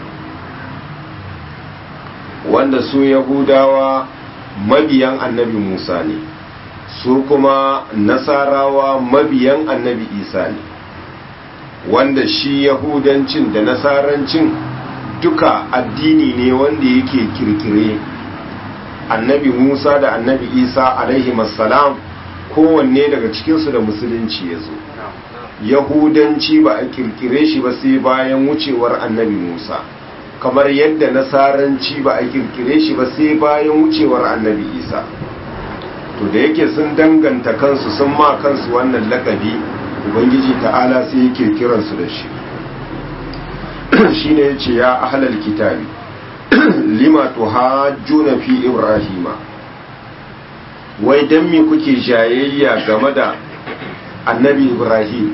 Speaker 1: wanda su yahudawa mabiyan annabi musa ne su kuma nasarawa mabiyan annabi isa ne wanda shi yahudancin da nasarancin duka addini ne wanda yake kirkire annabi musa da annabi isa alaihi salam kowanne daga cikinsu da musulunci ya zo yahudanci ba a kirkire shi ba sai bayan wucewar annabi musa kamar yadda nasaranci ba a kirkire shi ba sai bayan wucewar annabi isa to da yake sun danganta kansu sun ma kansu wannan lakabi ubangiji ta'ala sai yake kiransu da shi shine yace ya ahlal kitabi lima tuhajjuna fi ibrahima wai dan me kuke jayayya game da annabi ibrahim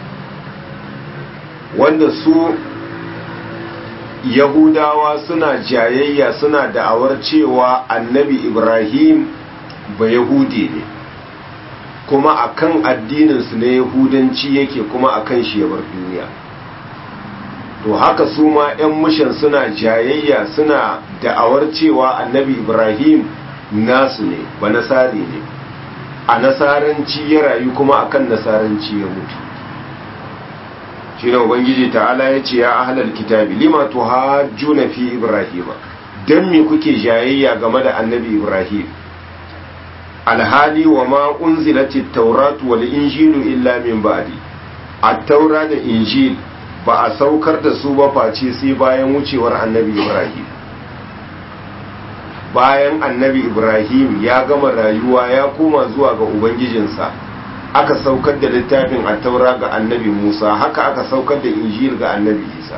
Speaker 1: wanda su yahudawa suna jayayya suna da'awar cewa annabi ibrahim ba yahudi ne kuma akan addininsu na yahudanci yake kuma akan shi ya bar duniya to haka su ma 'yan mushan suna jayayya suna da'awar cewa annabi ibrahim nasu ne ba nasari ne a nasaranci ya rayu kuma akan nasaranci ya mutu shi ne ubangiji ta'ala ya ce ya ahalar kitabi lima tuhajjuna fi ibrahima dan me kuke jayayya game da annabi ibrahim alhali wa ma unzilati tauratu wal injilu illa min ba'di at-taura da injil ba a saukar da su ba face sai bayan wucewar annabi ibrahim bayan annabi ibrahim ya gama rayuwa ya koma zuwa ga ubangijinsa aka saukar da littafin at-taura ga annabi musa haka aka saukar da injil ga annabi isa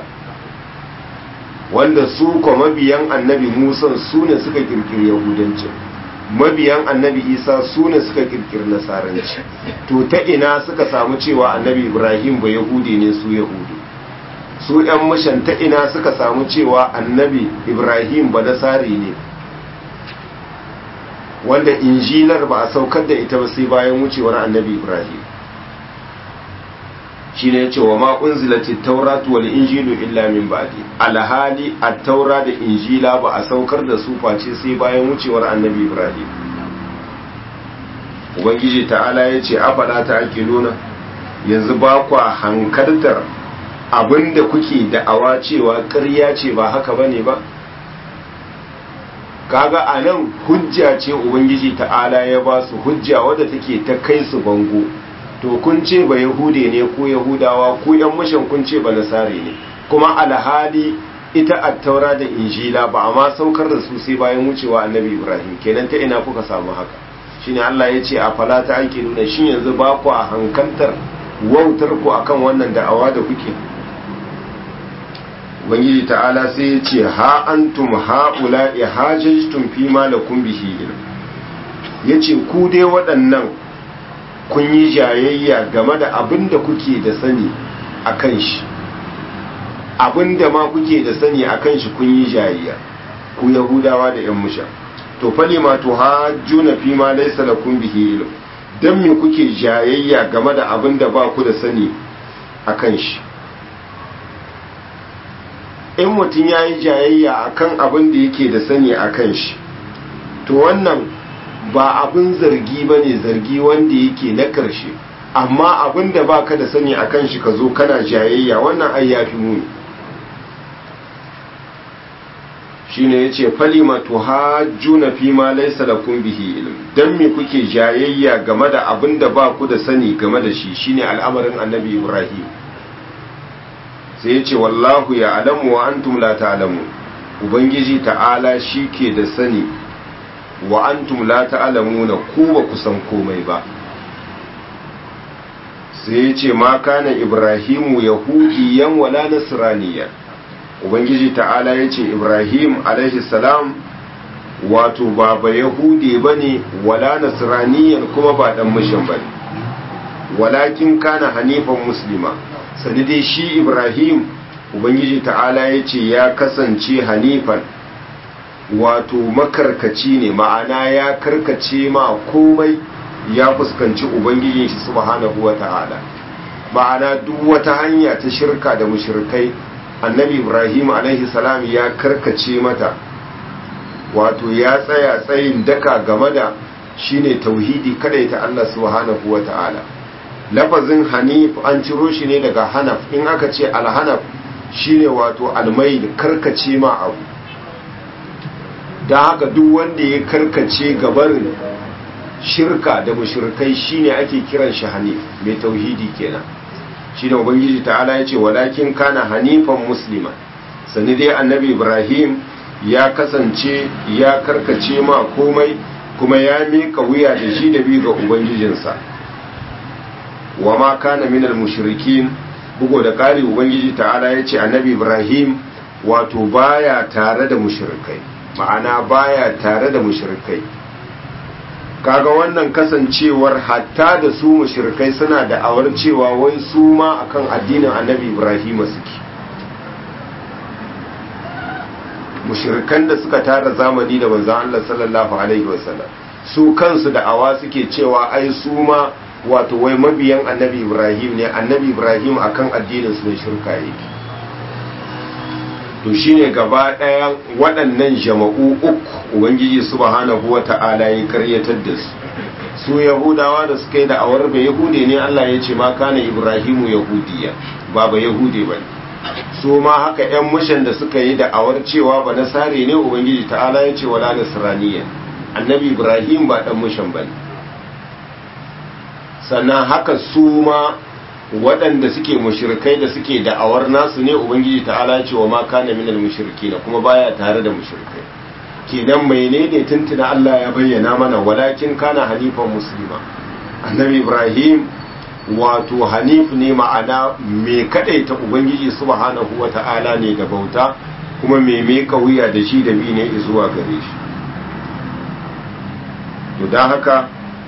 Speaker 1: wanda su kuma mabiyan annabi musa su ne suka kirkiri yahudancin mabiyan annabi isa su ne suka kirkiri nasaranci to ta ina suka samu cewa annabi ibrahim ba yahudi ne su yahudu su yan mishan ta ina suka samu cewa annabi ibrahim ba nasari ne wanda injilar ba a saukar da ita ba sai bayan wucewar annabi ibrahim shi ne cewa ma unzilatit tauratu wal injilu illa min ba'di alhali at-taura da injila ba a saukar da su face sai bayan wucewar annabi ibrahim ubangiji ta'ala ya ce afala ta aqiluna yanzu ba kwa hankaltar abinda kuke da'awa cewa ƙarya ce ba haka bane ba kaga anan hujja ce ubangiji ta'ala ya ba su hujja wadda take ta kai su bango to kun ce ba yahude ne ko yahudawa ko yan mushin kun ce ba nasare ne kuma alhali ita attaura da injila ba a ma saukar da su sai bayan wucewa annabi ibrahim kenan ta ina kuka samu haka shine Allah ya ce a fala ta ake nuna shin yanzu ba ku a hankantar wautar ku akan wannan da'awa da kuke ubangiji ta'ala sai ya ce ha antum haula ihajajtum fi ma lakum bihi ilm yace ku dai waɗannan kun yi jayayya game da abin da kuke da sani a kan shi abin da ma kuke da sani a kan shi kun yi jayayya ku yahudawa da yan musha to fali ma to hajjuna fi ma laysa lakum bihi ilm dan me kuke jayayya game da abin da ba ku da sani a kan shi in mutum ya yi jayayya akan abin da yake da sani a kan shi to wannan ba abin zargi ba ne zargi wanda yake na ƙarshe amma abin da ba ka da sani a kan shi ka zo kana jayayya wannan ai ya fi muni shi ne ya ce falima tuhajjuna fi ma laisa lakum bihi ilm dan me kuke jayayya game da abin da ba ku da sani game da shi shine al'amarin annabi ibrahim sai ya ce wallahu ya alamu wa antum la ta'lamu ubangiji ta'ala shi ke da sani wa antum la ta'lamuna ku ba ku san komai ba sai ya ce ma kana ibrahimu yahudiyan wala nasraniyan ubangiji ta'ala ya ce ibrahim alaihi salam wato ba ba yahudi bane wala nasraniyan kuma ba dan mishin bane walakin kana hanifan muslima sani dai shi ibrahim ubangiji ta'ala ya ce ya kasance hanifan wato makarkaci ne ma'ana ya karkace ma komai ya fuskanci ubangijin shi subhanahu wa ta'ala ma'ana duk wata hanya ta shirka da mushrikai annabi ibrahim alaihi salam ya karkace mata wato ya tsaya tsayin daka game da shine tauhidi ta Allah subhanahu wa ta'ala lafazin hanif an ciro shi ne daga hanaf in aka ce alhanaf shine wato almail karkace ma abu da haka duk wanda ya karkace gabarin shirka da mushrikai shine ake kiran shi hanif mai tauhidi kenan shine ubangiji ta'ala yace walakin kana hanifan muslima sani dai annabi ibrahim ya kasance ya karkace ma komai kuma ya mika wuya da shi da bi ga ubangijinsa wa ma kana minal mushrikin bugo da kari ubangiji ta'ala yace annabi ibrahim wato baya tare da mushrikai ma'ana baya tare da mushrikai kaga wannan kasancewar hatta da su mushrikai suna da awar cewa wai su ma akan addinin annabi ibrahim suke mushrikan da suka tara zamani da manzon Allah sallallahu alaihi wasallam su kansu da awa suke cewa ai su ma wato wai mabiyan annabi ibrahim ne annabi ibrahim akan addinin su ne shirka yake to shine gaba ɗayan waɗannan jama'u uku ubangiji subhanahu wata'ala ya karyatar da su su yahudawa da suka yi da awar bai yahude ne Allah ya ce ma kana ibrahimu yahudiya ba ba yahude ba su ma haka yan mushan da suka yi da awar cewa ba nasare ne ubangiji ta'ala ya ce wala nasraniya annabi ibrahim ba dan mushan ba sannan haka su ma waɗanda suke mushrikai da suke da'awar nasu ne ubangiji ta'ala ce wa ma kana minal mushrikina kuma baya tare da mushrikai kenan menene tuntuna Allah ya bayyana mana walakin kana hanifan muslima annabi ibrahim wato hanif ne ma'ana me kadaita ubangiji subhanahu wata'ala ne da bauta kuma me me wuya da shi da bi ne zuwa gare shi to dan haka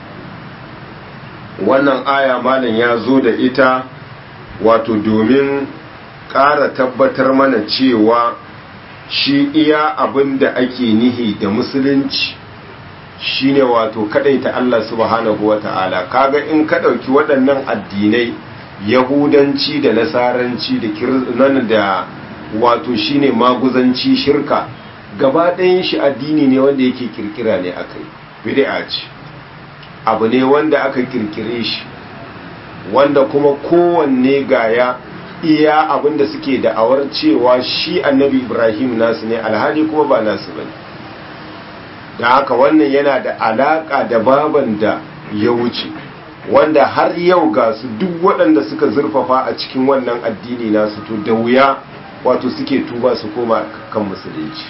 Speaker 1: wannan aya malam ya zo da ita wato domin ƙara tabbatar mana cewa shi iya abin da ake nihi da musulunci shine wato ta Allah subhanahu wa ta'ala kaga in ka ɗauki waɗannan addinai yahudanci da nasaranci da kirnan da wato shine maguzanci shirka gaba ɗayan shi addini ne wanda yake kirkira ne akai bid'a ce abu ne wanda aka kirkire shi wanda kuma kowanne gaya iya abinda suke da'awar cewa shi annabi ibrahim nasu ne alhali kuma ba nasu bane da haka wannan yana da alaka da baban da ya wuce wanda har yau ga su duk waɗanda suka zurfafa a cikin wannan addini nasu to da wuya wato suke tuba su koma kan musulunci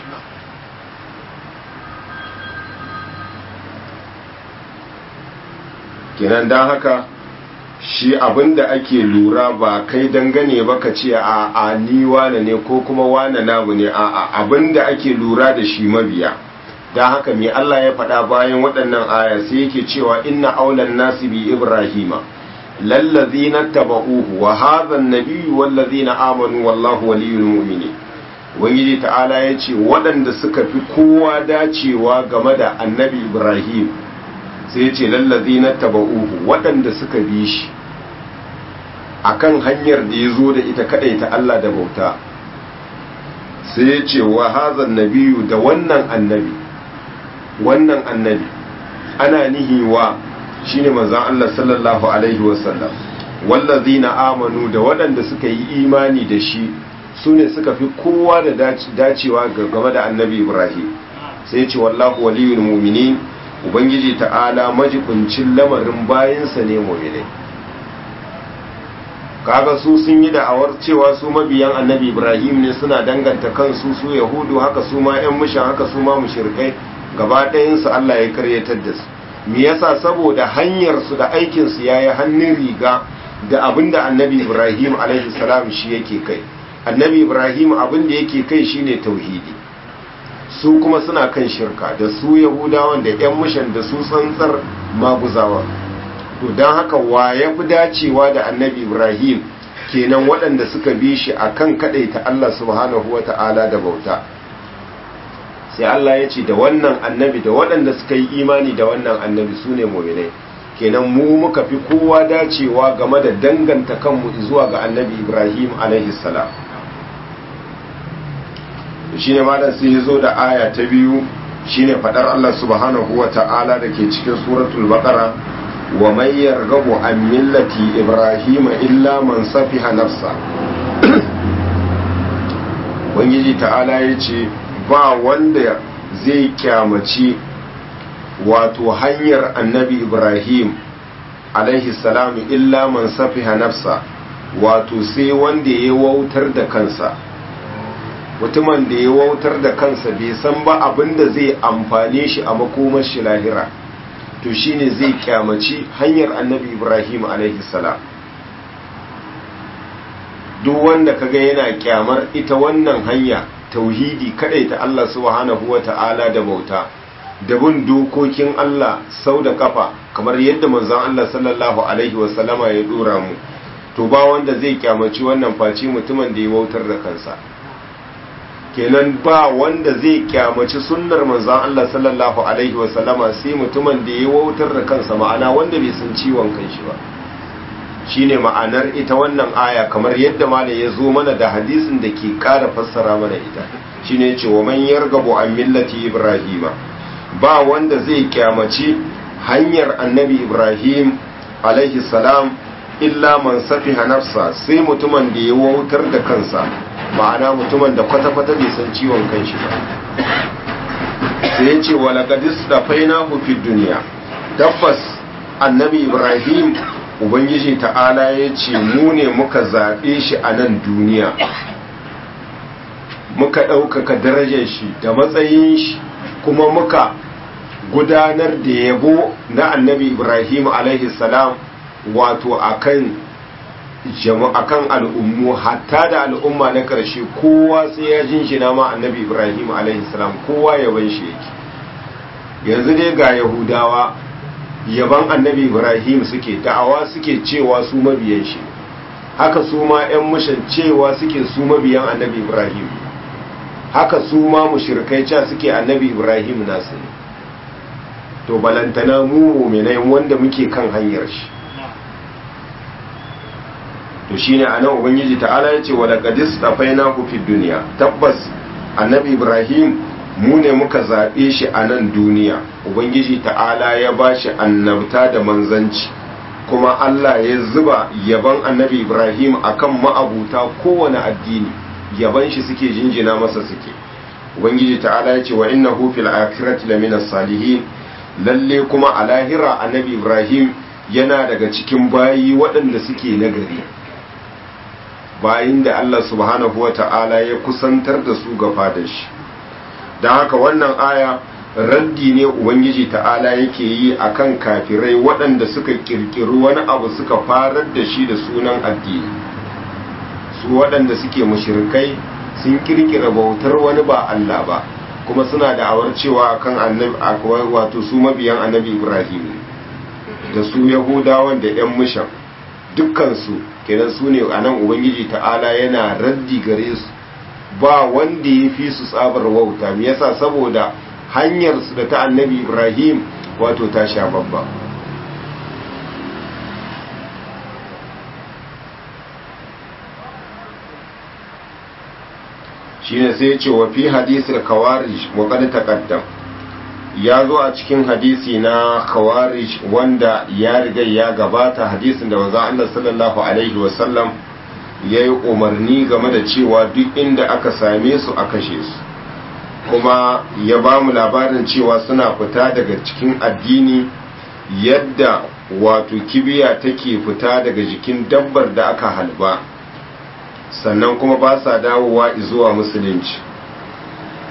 Speaker 1: kinan don haka shi abin da ake lura ba kai dangane ba ka ce a a ni wane ne ko kuma wane namu ne a a abin da ake lura da shi mabiya don haka mai Allah ya faɗa bayan waɗannan aya sai yake cewa inna aulan nasi bi ibrahima lallazina taba'uhu wa hadha an-nabiyyu wallazina amanu wallahu waliyul mu'minin ubangiji ta'ala ya ce waɗanda suka fi kowa dacewa game da annabi ibrahim sai ya ce lallazi na taba'uhu waɗanda suka bi shi akan hanyar da ya zo da ita kaɗai ta Allah da bauta sai ya ce wa hazan nabiyu da wannan annabi wannan annabi ana nihiwa shine manzon Allah sallallahu alaihi wasallam wallazina amanu da waɗanda suka yi imani da shi su ne suka fi kowa da dacewa game da annabi ibrahim sai ce wallahu waliyul mu'minin ubangiji ta'ala majibincin lamarin bayansa ne mu'minai kaga su sun yi da'awar cewa su mabiyan annabi ibrahim ne suna danganta kansu su yahudu haka su ma yan mushan haka su ma mushrikai gaba ɗayansu Allah ya karyatar da su me yasa saboda hanyar su da aikin su yayi hannun riga da abinda annabi Ibrahim alaihi salam shi yake kai annabi Ibrahim abinda yake kai shine tauhidi su kuma suna kan shirka da su yahudawan da yan mushan da su tsantsar maguzawa to don haka wa ya fi dacewa da annabi Ibrahim kenan waɗanda suka bi shi akan kaɗaita Allah subhanahu wata'ala da bauta sai Allah ya ce da wannan annabi da waɗanda suka yi imani da wannan annabi su ne mominai kenan mu muka fi kowa dacewa game da danganta kanmu zuwa ga annabi ibrahim salam shi ne malam sai ya zo da aya ta biyu shi ne faɗar Allah subhanahu wa ta'ala da ke cikin suratul baqara wa man yarghabu an millati ibrahim illa man safiha nafsa wangiji ta'ala ya ce ba wanda zai kyamaci wato hanyar annabi ibrahim alaihi salam illa man safiha nafsa wato sai wanda ya wautar da kansa mutumin da ya wautar da kansa bai san ba abin da zai amfane shi a makomar shi lahira to shine zai kyamaci hanyar annabi ibrahim alaihi salam duk wanda kaga yana kyamar ita wannan hanya tauhidi ta Allah subhanahu wata'ala da bauta da bin dokokin Allah sau da kafa kamar yadda manzon Allah sallallahu alaihi wasallama ya dora mu to ba wanda zai kyamaci wannan faci mutumin da ya wautar da kansa kenan ba wanda zai kyamaci sunnar manzon Allah sallallahu alaihi wasallama sai mutumin da ya wautar da kansa ma'ana wanda bai san ciwon kanshi ba shine ma'anar ita wannan aya kamar yadda malam ya zo mana da hadisin da ke ƙara fassara mana ita shine ce wa man yargabu an millati ibrahima ba wanda zai kyamaci hanyar annabi ibrahim alaihi salam illa man safiha nafsa sai mutumin da ya wautar da kansa ma'ana mutumin da kwata-kwata bai san ciwon kanshi ba sai ya ce wa laqadis da fainahu fid duniya tabbas annabi ibrahim ubangiji ta'ala ya ce mu ne muka zaɓe shi a nan duniya muka ɗaukaka darajar shi da matsayin shi kuma muka gudanar da yabo na annabi ibrahim salam wato akan akan al'ummu hatta da al'umma na ƙarshe kowa sai ya jinshina ma annabi ibrahim salam kowa yaban shi yake yanzu dai ga yahudawa yaban annabi ibrahim suke da'awa suke cewa su mabiyan shi haka su ma 'yan mushan cewa suke su mabiyan annabi ibrahim haka su ma mushrikai ca suke annabi ibrahim nasu ne to balantana mu mu'minai wanda muke kan hanyar shi to shine anan ubangiji ta'ala yace wa laqad istafainahu fid dunya tabbas annabi ibrahim mu ne muka zaɓe shi a nan duniya ubangiji ta'ala ya ba shi annabta da manzanci kuma allah ya zuba yaban annabi ibrahim akan ma'abuta kowane addini yaban shi suke jinjina masa suke ubangiji ta'ala ya ce wa inna fil akhirati lamina salihin lalle kuma a lahira annabi ibrahim yana daga cikin bayi waɗanda suke nagari bayin da allah subhanahu wa ta'ala ya kusantar da su ga fadar shi don haka wannan aya raddi ne ubangiji ta'ala yake yi akan kafirai waɗanda suka kirkiri wani abu suka farar da shi da sunan addini su waɗanda suke mushrikai sun kirkira bautar wani ba Allah ba kuma suna da awar cewa akan annabi wato su mabiyan annabi Ibrahim da su yahudawan da yan mushan dukkan su kenan su ne anan ubangiji ta'ala yana raddi gare su ba wanda ya fi su tsabar wauta me yasa saboda hanyar su da ta annabi ibrahim wato ta sha babba shine sai ya ce wa fi hadisul kawarij wa qad taqaddam ya zo a cikin hadisi na kawarij wanda ya riga ya gabata hadisin da manzo Allah sallallahu alaihi wa sallam ya yi umarni game da cewa duk inda aka same su a kashe su kuma ya ba mu labarin cewa suna fita daga cikin addini yadda wato kibiya take fita daga jikin dabbar da aka halba sannan kuma ba sa dawowa zuwa musulunci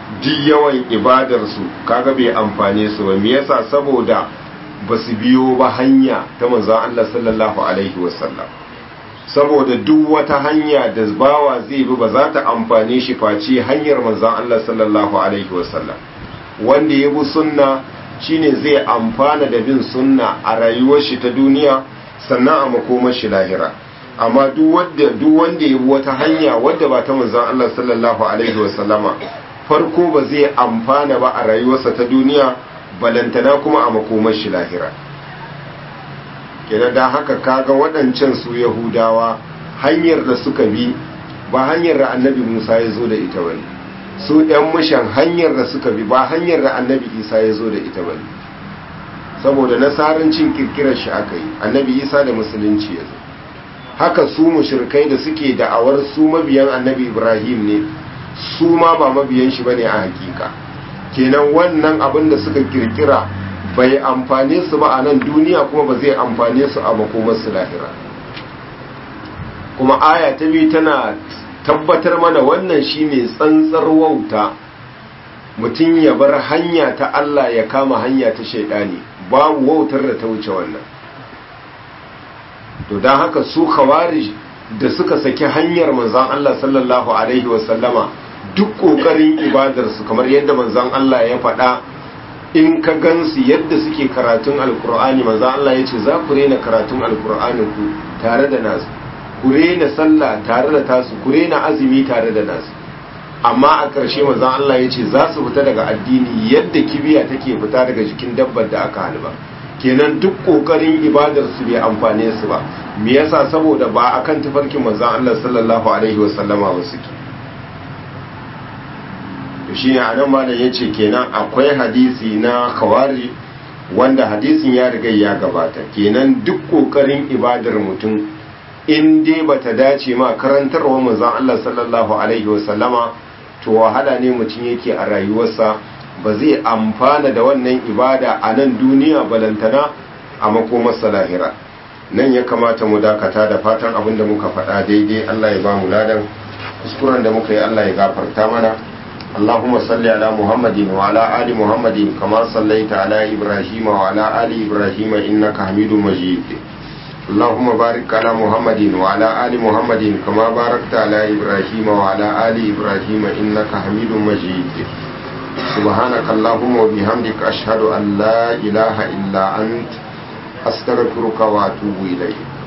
Speaker 1: duk yawan ibadarsu kaga bai amfane su ba me yasa saboda ba su biyo ba hanya ta manzon Allah sallallahu alaihi wasallam saboda duk wata hanya da bawa zai bi ba za ta amfane shi face hanyar manzon Allah sallallahu alaihi wasallam wanda ya bi sunna shine zai amfana da bin sunna a rayuwar shi ta duniya sannan a makomar shi lahira amma duk wanda duk wanda ya bi wata hanya wadda ba ta manzon Allah sallallahu alaihi wasallama farko ba zai amfana ba a rayuwarsa ta duniya balantana kuma a makomar shi lahira kenan da haka kaga waɗancan su yahudawa hanyar da suka bi ba hanyar da annabi musa ya zo da ita bane su ɗan mushan hanyar da suka bi ba hanyar da annabi isa ya zo da ita bane saboda nasarancin kirkirar shi aka yi annabi isa da musulunci ya zo haka su mushrikai da suke da'awar su mabiyan annabi ibrahim ne su ma ba mabiyan shi bane a hakika kenan wannan abin da suka kirkira bai amfane su ba a nan duniya kuma ba zai amfane su a makomarsu lahira kuma aya ta biyu tana tabbatar mana wannan shine tsantsar wauta mutum ya bar hanya ta Allah ya kama hanya ta shaidani babu wautar da ta wuce wannan to don haka su khawarij da suka saki hanyar manzon Allah sallallahu alaihi wasallama duk kokarin ibadarsu kamar yadda manzon Allah ya faɗa in ka gansu yadda suke karatun alkur'ani manzon Allah ya ce za ku rena karatun alkur'ani ku tare da nasu ku rena sallah tare da tasu ku rena azumi tare da nasu amma a ƙarshe manzon Allah ya ce za su fita daga addini yadda kibiya take fita daga jikin dabbar da aka halba kenan duk kokarin ibadar su bai amfane su ba me yasa saboda ba akan tafarkin manzon Allah sallallahu alaihi wasallama ba suke to shine anan malam yace kenan akwai hadisi na khawari wanda hadisin ya riga ya gabata kenan duk kokarin ibadar mutum in dai bata dace ma karantarwa manzon Allah sallallahu alaihi wasallama to wahala ne mutum yake a rayuwarsa ba zai amfana da wannan ibada a nan duniya balantana a makomarsa lahira nan ya kamata mu dakata da fatan abin da muka faɗa daidai Allah ya ba mu ladan kuskuren da muka yi Allah ya gafarta mana اللهم صل على محمد وعلى آل محمد كما صليت على إبراهيم وعلى آل إبراهيم إنك حميد مجيد اللهم بارك على محمد وعلى آل محمد كما باركت على إبراهيم وعلى آل إبراهيم إنك حميد مجيد سبحانك اللهم وبحمدك أشهد أن لا إله إلا أنت أستغفرك وأتوب إليك